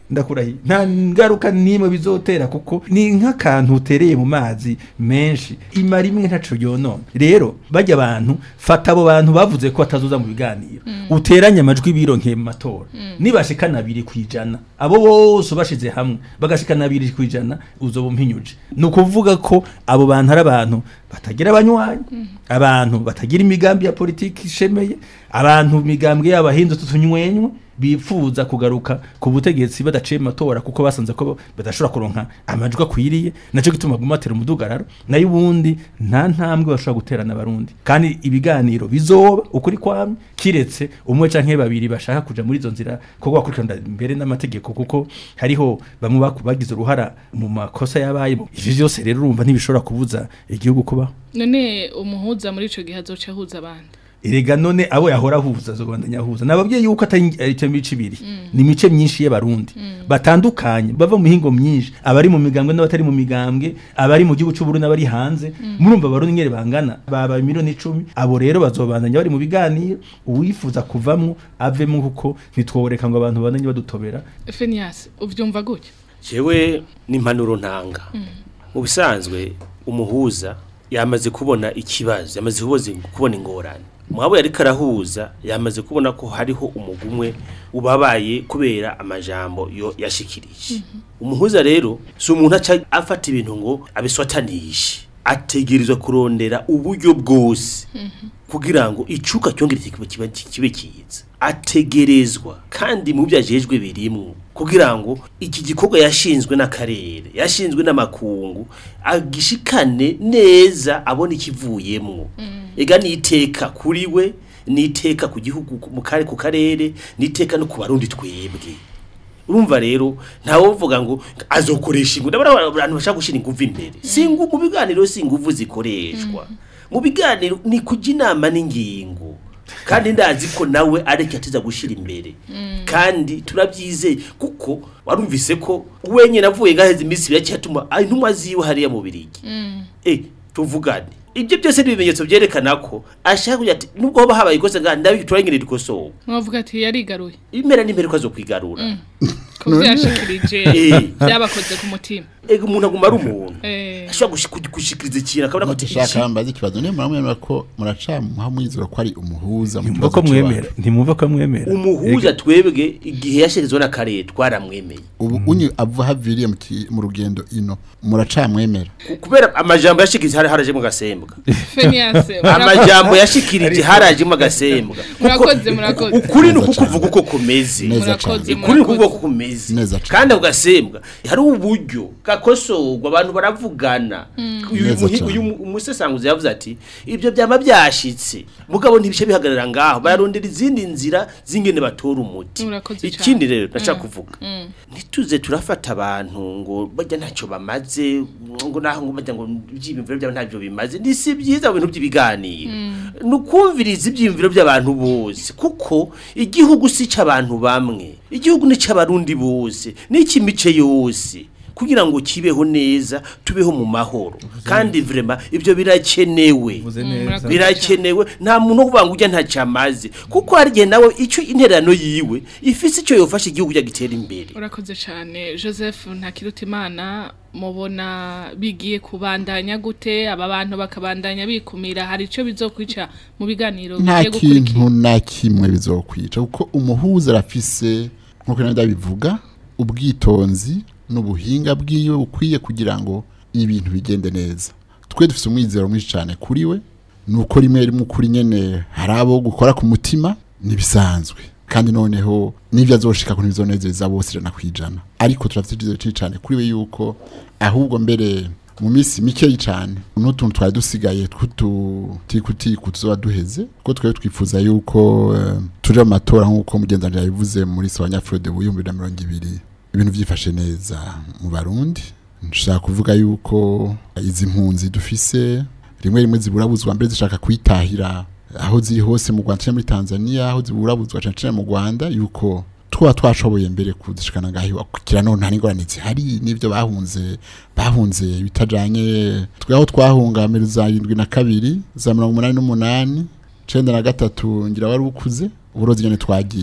ndakurahiye nta ngaruka n'imwe bizotera kuko ni nk'akantu utereye mu mazi menshi imara imwe ntaco yonona rero bajya abantu fata abo bantu bavuze ko batazoza mu biganiro uteranye amajwi bironkeye mu matora nibashikana abiri kwijana abo bose bashize hamwe bagashikana abiri kwijana uzoba umpinyuje ni ukuvuga ko abo bantu ari abantu batagira abanywanyi abantu batagira imigambi ya politiki ishemeye abantu imigambwe yabo ahindutse utunywenywe bifuza kugaruka ku butegetsi badaciye mu matora kuko basanze ko badashobora kuronka amajwi akwiriye naco gituma gumatera umudugararo nayo ubundi nta ntambwe bashobora guterana abarundi kandi ibiganiro bizoba ukuri kwamye kiretse umwe canke babiri bashaka kuja muri izo nzira kuko bakurikirana mbere n'amategeko kuko hariho bamwe baku- bagize uruhara mu makosa yabaye ivyo vyose rero urumva ntibishobora kubuza igihugu kubaho none umuhuza muri ico gihe azoca ahuza abandi erega none abo yahora ahuza azobandanya ahuza nababwiye yuko atari icyo mico ibiri ni imice myinshi y'abarundi batandukanye bava mu mihingo myinshi abari mu migambwe n'abatari mu migambwe abari mu gihugu cy'uburundi n'abari hanze murumva abarundi ngere bangana baba miliyoni icumi abo rero bazobandanya bari mu biganiro uwifuza kuvamwo avemo kuko ntitworeka ngo abantu bandanye badutobera Phineas uvyumva gutya jewe n'impanuro ntanga mu bisanzwe umuhuza yamaze kubona ikibazo yamaze kuboze- kubona ingorane mwabo yari karahuza yamaze kubona ko hariho umugumwe ubabaye kubera amajambo yo yashikirije umuhuza rero si umuntu aca afata ibintu ngo abiswatanishe ategerezwa kurondera uburyo bwose kugira ngo icuka cyongere kibe kibe kibe kiza ategerezwa kandi mu byo ajejwe birimwo kugira ngo iki gikorwa yashinzwe n'akarere yashinzwe n'amakungu agishikane neza abona ikivuyemwo ega niteka kuri we niteka ku gihugu mu kare ku karere niteka no ku barundi twebwe urumva rero ntawe uvuga ngo azokoresha ingufu ndabona abantu bashaka gushyira ingufu imbere si ingufu mu biganiro si ingufu zikoreshwa mu biganiro ni kujya inama n'ingingo kandi ndazi ko nawe areke atiza gushyira imbere kandi turabyizeye kuko warumvise ko wenyine avuye gaheze iminsi ibiri cyatuma intumwa ziwe hariya mu birigi eh tuvugane ibyo byose ni ibimenyetso byerekana ko ashaka kugira ati nubwo hoba habaye ikosa ngaha ndabi turangire rikosowe mwavuga ati yarigaruye impera n'impera uko azokwigarura kuko yashikirije Eh. byabakoze ku mutima ega umuntu aguma ari umuntu Eh. ashobora gushi- gushikiriza ikintu akabona ko ati dushaka iki mbaza ikibazo niyo muramwemera ko muracamuha mwizera ko ari umuhuza mu ntimwumva kibazo ko mwemera cy'iwacu ntimwumva ko mwemera umuhuza twebwe igihe yashirizweho n'akarere twaramwemeye ubu unyu ava haviriye mu ki- mu rugendo ino muracamwemera Ku- kubera amajambo yashikirije hari harajemo agasembwa Phineas amajambo yashikirije harajemo agasembwa murakoze murakoze ukuri ni ukukuvuga uko kumeze Neza murakoze cane. ukuri ni ukuvuga murakoze uko kumeze Neza cane. kandi ako gasembwa hari uburyo gakosorwa abantu baravugana uyu Neza muhi- cane. uyu mu- umusesanguzi yavuze ati ibyo byama byashitse mugabo ntibice bihagarara ngaho bararondera izindi nzira z'ingene batora umuti Murakoze cane. ikindi rero ndashaka kuvuga ntituze turafata abantu ngo bajya ntacyo bamaze ngo naho ngo bajya ngo ibyiyumviro byabo ntabyo bimaze ni si byiza mu bintu by'ibiganiro ni ukumviriza ibyiyumviro by'abantu bose kuko igihugu si icy'abantu bamwe igihugu ni icy'abarundi bose ni icy'imice yose kugira ngo kibeho neza tubeho mu mahoro kandi vrema ibyo birakenewe Uvuze Mm, neza murakoze. birakenewe nta muntu wo kuvuga ngo ujya ntacyo amaze kuko hari igihe nawe icyo intererano yiwe ifise icyo yofasha igihugu cya gitera imbere urakoze cyane joseph ntakirutimana mubona bigiye kubandanya gute aba bantu bakabandanya bikumira hari icyo bizokwica mu biganiro nta bigiye gukurikira kintu na kimwe bizokwica kuko umuhuza arafise nk'uko nabyo bivuga ubwitonzi n'ubuhinga bwiwe bukwiye kugira ngo ibintu bigende neza twe dufite umwizero mwinshi cyane kuri we ni uko rimwe rimwe ukuri nyene hari abo gukora ku mutima ntibisanzwe kandi noneho n'ibyo azoshika ku ntibizonezeza bose ijana ku ijana ariko turafite icyizere cyinshi cyane kuri we yuko ahubwo mbere mu minsi mikeyi cyane n'utuntu twari dusigaye tw'ututikutiku tuzoba duheze kuko twari twifuza yuko eh, tuje mu matora nk'uko mugenzi yabivuze muri Sawanyafrode mu bihumbi bibiri na mirongo ibiri ibintu byifashe neza mu barundi nshaka kuvuga yuko izi mpunzi dufise rimwe rimwe ziburabuzwa mbere zishaka kwitahira aho ziri hose mu Rwanda canke muri Tanzania aho ziburabuzwa cane cane mu Rwanda yuko twaba twashoboye mbere kuzishikana ngaho iwacu. kira none nta n'ingorane zihari n'ivyo bahunze bahunze bitajanye twe aho twahunga mbere za indwi na kabiri za mirongo umunani n'umunani cenda na gatatu ngira wari ukuze uburozi nyene twagiye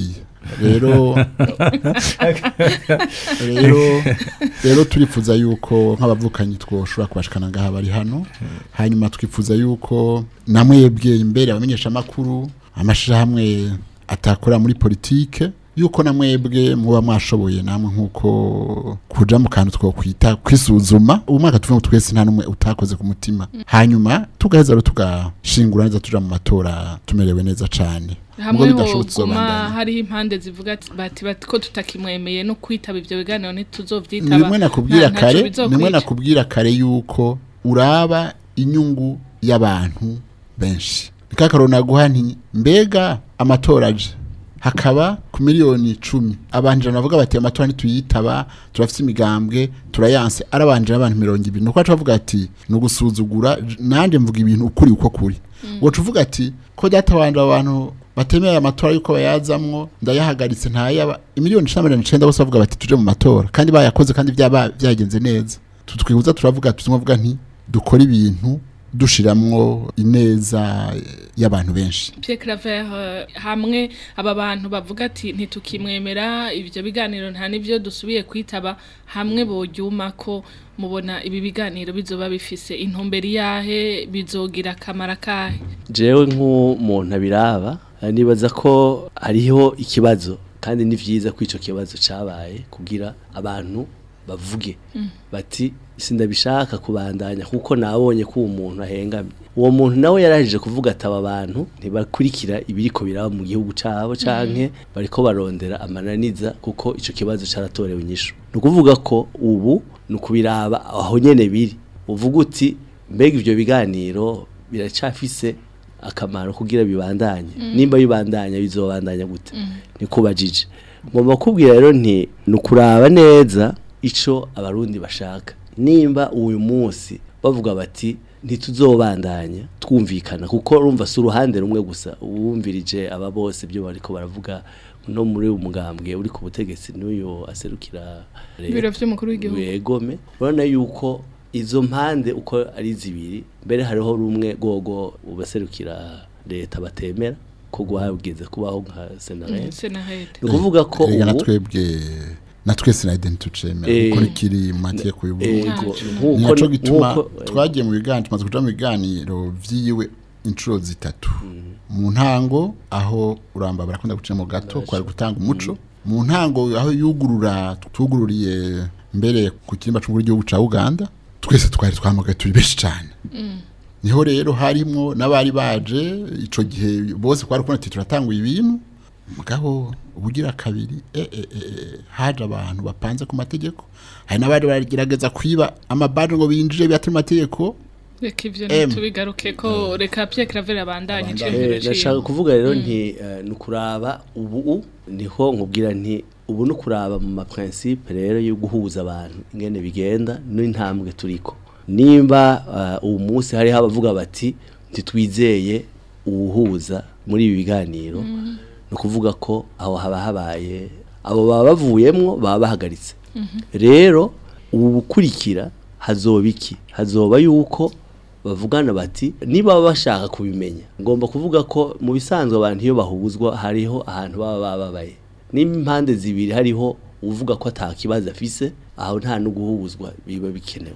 rero rero rero turifuza yuko nk'abavukanyi twoshobora kubashikana ngaha bari hano hanyuma twifuza yuko namwebwe imbere abamenyesha amakuru amashirahamwe atakora muri politike yuko namwebwe muba mwashoboye namwe nkuko kuja mu kantu twokwita kwisuzuma ubu mwaka tuvuga ngo twese nta numwe utakoze ku mutima hanyuma tugaheza rero tugashingura neza tuja mu matora tumerewe neza cane hamwe Ubwo bidashobotse hoguma uzobandanya. hariho impande zivuga ati- bati bati ko tutakimwemeye no kwitaba ivyo biganiro ntituzovyitaba nimwe nakubwira nta- ntaco kare bizokwica. nimwe nakubwira kare yuko uraba inyungu y'abantu benshi nikakaro naguha nti mbega amatora aje hakaba ku miliyoni icumi abantu ijana bavuga bati amatora ntituyitaba turafite imigambwe turayanse arabanje abantu mirongo ibiri nuko baca bavuga ati ni ugusuzugura j- nanjye mvuga ibintu ukuri uko kuri woca uvuga ati ko databanje abantu batemeye amatora yuko bayazamwo ndayahagaritse ntayaba imiliyoni icumi na mirongo icenda bose bavuga bati tuje mu matora kandi bayakoze kandi byaba byagenze neza tutwibuza turavuga tuzimuvuga nti dukora ibintu dushiramwo ineza y'abantu benshi Pierre Claver eh, hamwe aba bantu bavuga ati ntitukimwemera ivyo biganiro nta nivyo dusubiye kwitaba hamwe bogyuma ko mubona ibi biganiro bizoba bifise intumberi yahe bizogira akamara kahe jewe nk'umuntu abiraba eh, nibaza ko hariho ikibazo kandi ni vyiza ko ico kibazo cabaye kugira abantu bavuge bati sindabishaka kubandanya kuko nabonye ko uwo muntu ahengamye uwo muntu nawe yarahije kuvuga ati aba bantu ntibakurikira ibiriko biraba mu gihugu cabo canke bariko barondera amananiza kuko ico kibazo caratorewe inyishu ni ukuvuga ko ubu ni ukubiraba aho nyene biri uvuga uti mbega ivyo biganiro biracafise akamaro kugira bibandanye nimba bibandanya bizobandanya gute nikubajije ngomba kubwira rero nti ni ukuraba neza ico abarundi bashaka nimba uyu munsi bavuga bati ntituzobandanya twumvikana kuko urumva si uruhande rumwe gusa uwumvirije aba bose ibyo bariko baravuga no muri uyu mugambwe uri ku butegetsi n'uyu aserukira leta. ibiro vy'umukuru w'igihugu wegome urabona yuko izo mpande uko ari zibiri mbere hariho rumwe rwogo ubaserukira leta batemera ko guhabwiza kubaho nka senarete senahete ni ukuvuga ko Erega na ubu twebwe na twese na identity tucemera Eh, kuko kiri mu mategeko y'uburundi ego ni naco nkuko gituma nkuko- twagiye mu biganiro tumaze kuja mu biganiro vyiwe inshuro zitatu mu ntango aho uramba barakunda gucira mu gato kwari gutanga umuco mu ntango aho yugurura tugururiye mbere ku kirimba c'umukuru w'igihugu ca Uganda twese twari twamugaye turi benshi cane niho rero harimwo n'abari baje ico gihe bose kwari kubona ati turatanguye ibintu mugabo ubugira kabiri eh, eh, eh, haje abantu bapanze ku mategeko hari n'abari baragerageza kwiba amabaje ngo binjire byatari mu mategeko reka ivyo Em. ntitubigaruke ko reka Pierre Claver abandanye Abandanye. iciyumviro Eh, nashaka ciwe kuvuga rero nti eh, ni ukuraba ubu niho nkubwira nti ubu ni ukuraba mu maprincipe rero yo guhuza abantu ingene bigenda n'intambwe turiko nimba eh, uwo munsi hariho abavuga bati ntitwizeye uwuhuza muri ibi biganiro ni ukuvuga ko aho haba habaye abo baba bavuyemwo baba bahagaritse rero ubu bukurikira hazoba iki hazoba yuko bavugana bati niba baba bashaka kubimenya ngomba kuvuga ko mu bisanzwe abantu iyo bahuzwa hariho ahantu baba bababaye nimba impande zibiri hariho uvuga ko ata kibazo afise aho nta no guhuzwa biba bikenewe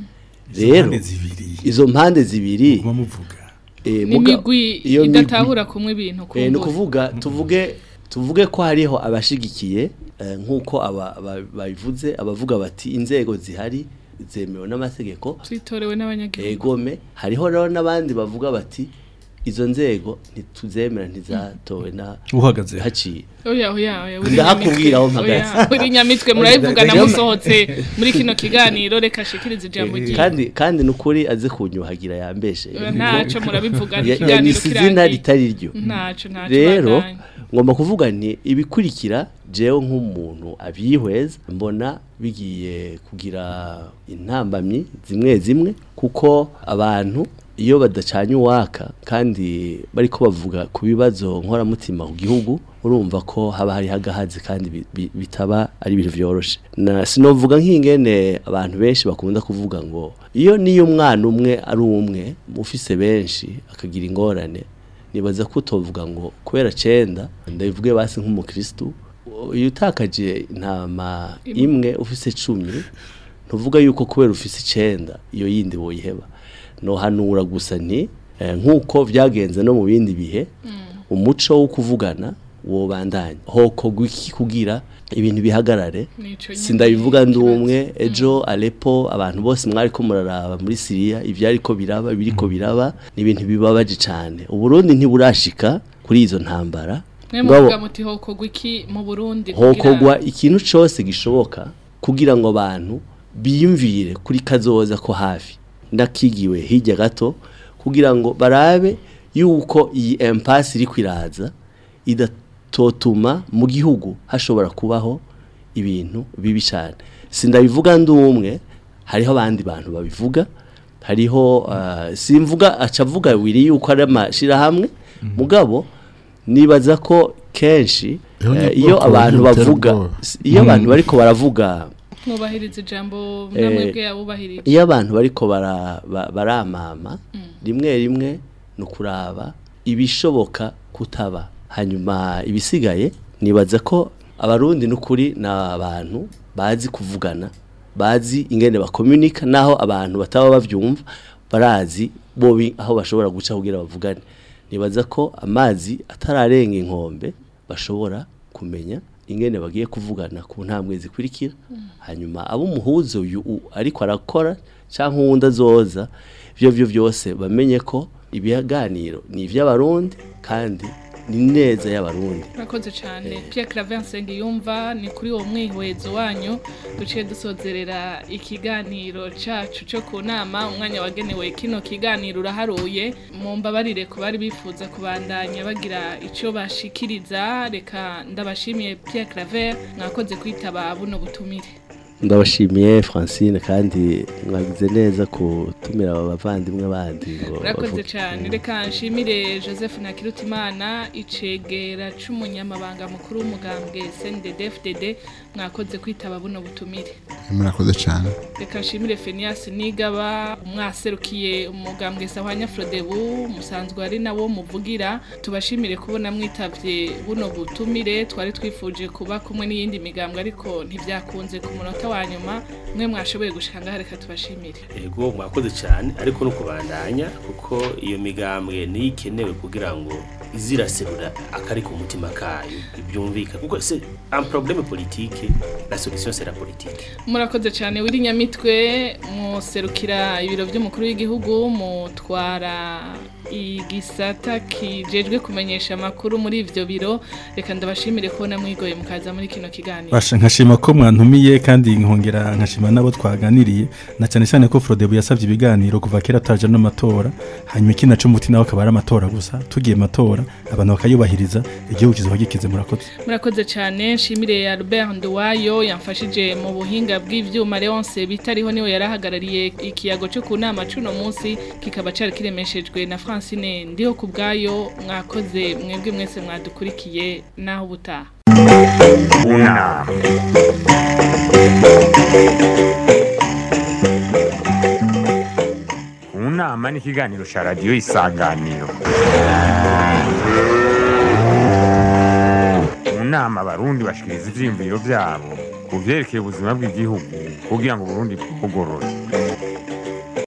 rero Impande zibiri izo mpande zibiri muguma muvuga eh, muga- n'imigwi iyo migwi- idatahura kumwe ibintu Eh, ni kumbura ukuvuga tuvuge tuvuge ko hariho abashigikiye eh, nk'uko aba- aba- babivuze abavuga bati inzego zihari zemewe n'amategeko zitorewe n'abanyagihugu egome hariho rero n'abandi bavuga bati izo nzego ntituzemera ntizatowe na uhagaze haciye oya oya oya uri Ndahakubwira aho nyamitwe. mpagaze. Oya, uri nyamitwe murabivugana Oya, musohotse muri kino kiganiro reka shikirize ijambo ryiwe kandi kandi nukuri aze kunyuhagira yambeshe Oya, ntaco murabivugana Ya- ikiganiro yanyise izina kirangiye. ritari ryo ntaco ntaco rero bandanye. ngomba kuvuga nti ibikurikira jewe nk'umuntu abyihweza mbona bigiye kugira intambamyi zimwe zimwe kuko abantu iyo badacanye uwaka kandi bariko bavuga ku bibazo nkoramutima ku gihugu urumva ko haba hari hagahazi kandi bi- bi- bitaba ari ibintu vyoroshe na sinovuga nk'ingene abantu benshi bakunda kuvuga ngo iyo niyo umwana umwe ari umwe ufise benshi akagira ingorane nibaza ko utovuga ngo kubera cenda ndabivuge basi nk'umukristu iyo utakaje intama imwe ufise cumi ntuvuga yuko kubera ufise icenda iyo yindi woyiheba nohanura gusa nti eh, nk'uko vyagenze no mu bindi bihe umuco wo kuvugana wobandanya hokorwa iki kugira ibintu bihagarare Nico nyene sindabivuga ndi ikibazo. umwe ejo Aleppo abantu bose mwari ko muraraba muri Syria ivyari ko biraba biriko biraba ni ibintu bibabaje cyane uburundi ntiburashika kuri izo ntambara mwe Ngabo- muvuga muti hokogwa iki mu Burundi kugira- hokogwa ikintu cyose gishoboka kugira ngo abantu biyumvire kuri kazoza ko hafi ndakigiwe hirya gato kugira ngo barabe yuko iyi impasse iri kwiraza idatotuma mu gihugu hashobora kubaho ibintu bibi cyane sindabivuga ndi umwe hariho abandi bantu babivuga hariho ah, simvuga acavuga wiri yuko ari amashirahamwe mugabo nibaza ko kenshi Iyo eh, ni iyo ubwoko abantu butera bavuga ubwoba. iyo abantu bariko baravuga mwubahiriza ijambo Eh, namwe bwe yabubahirije iyo abantu bariko bara- ba- baramama rimwe rimwe ni ukuraba ibishoboka kutaba hanyuma ibisigaye nibaza ko abarundi n'ukuri ni abantu bazi kuvugana bazi ingene bakomunika naho abantu bataba bavyumva barazi bobi aho bashobora guca kugira bavugane nibaza ko amazi atararenga inkombe bashobora kumenya ingene bagiye kuvugana ku ntambwe zikurikira hanyuma abo umuhuzo uyu u- ariko arakora cyangwa uwundi azoza ibyo byo byose bamenye ko ibiganiro ni iby'abarundi kandi ni neza y'abarundi Murakoze cyane Pierre Claver yumva ni kuri uwo mwihwezo wanyu duciye dusozerera ikiganiro cacu cyo ku nama umwanya wagenewe kino kiganiro uraharuye mu mbabarire ku bari bifuza kubandanya bagira icyo bashikiriza reka ndabashimiye Pierre Claver mwakoze kwitaba buno butumire ndabashimiye francine kandi mwagize neza kutumira aba bavandimwe bandi ngo Urakoze bavuge. cyane reka nshimire Joseph Nakirutimana icegera c'umunyamabanga mukuru w'umugambwe CNDD-FDD mwakoze kwitaba buno butumire murakoze cyane reka nshimire Phineas Nigaba umwaserukiye umugambwe Sahwanya Frodebu musanzwe ari nawo muvugira tubashimire kubona mwitavye buno butumire twari twifuje kuba kumwe n'iyindi migambwe ariko ntivyakunze ku munota wa nyuma mwe mwashoboye gushika ngaha reka tubashimire ego mwakoze cyane ariko no kubandanya kuko iyo migambwe niyo ikenewe kugira ngo iziraserura akari ku mutima kayo ibyumvika kuko c'est un problème politique la solution c'est la politique murakoze cyane wiri nyamitwe muserukira ibiro by'umukuru w'igihugu mutwara igisata kijejwe kumenyesha amakuru muri ivyo biro reka ndabashimire kubona mwigoye mukaza muri kino kiganiro Basha nkashima ko mwantumiye kandi nkongera nkashima nabo twaganiriye na cyane cyane ko Frodebu yasabye ibiganiro kuva kera tutaje no matora hanyuma ikina cyo muti nawe akaba ari amatora gusa tugiye matora abantu bakayubahiriza igihugu kizoba gikize murakoze murakoze cyane nshimire Albert Nduwayo yamfashije mu buhinga bw'ivyuma Leonce bitariho niwe yarahagarariye ikiyago cyo ku nama cuno munsi kikaba cari kiremeshejwe na Francine ndiho kubgayo mwakoze mwebwe mwese mwadukurikiye naho butaha Una. Unama ni ikiganiro cya radiyo isanganiro mu nama abarundi bashikiriza ivyiyumviro vyabo ku vyerekeye ubuzima bw'igihugu kugira ngo uburundi bugorore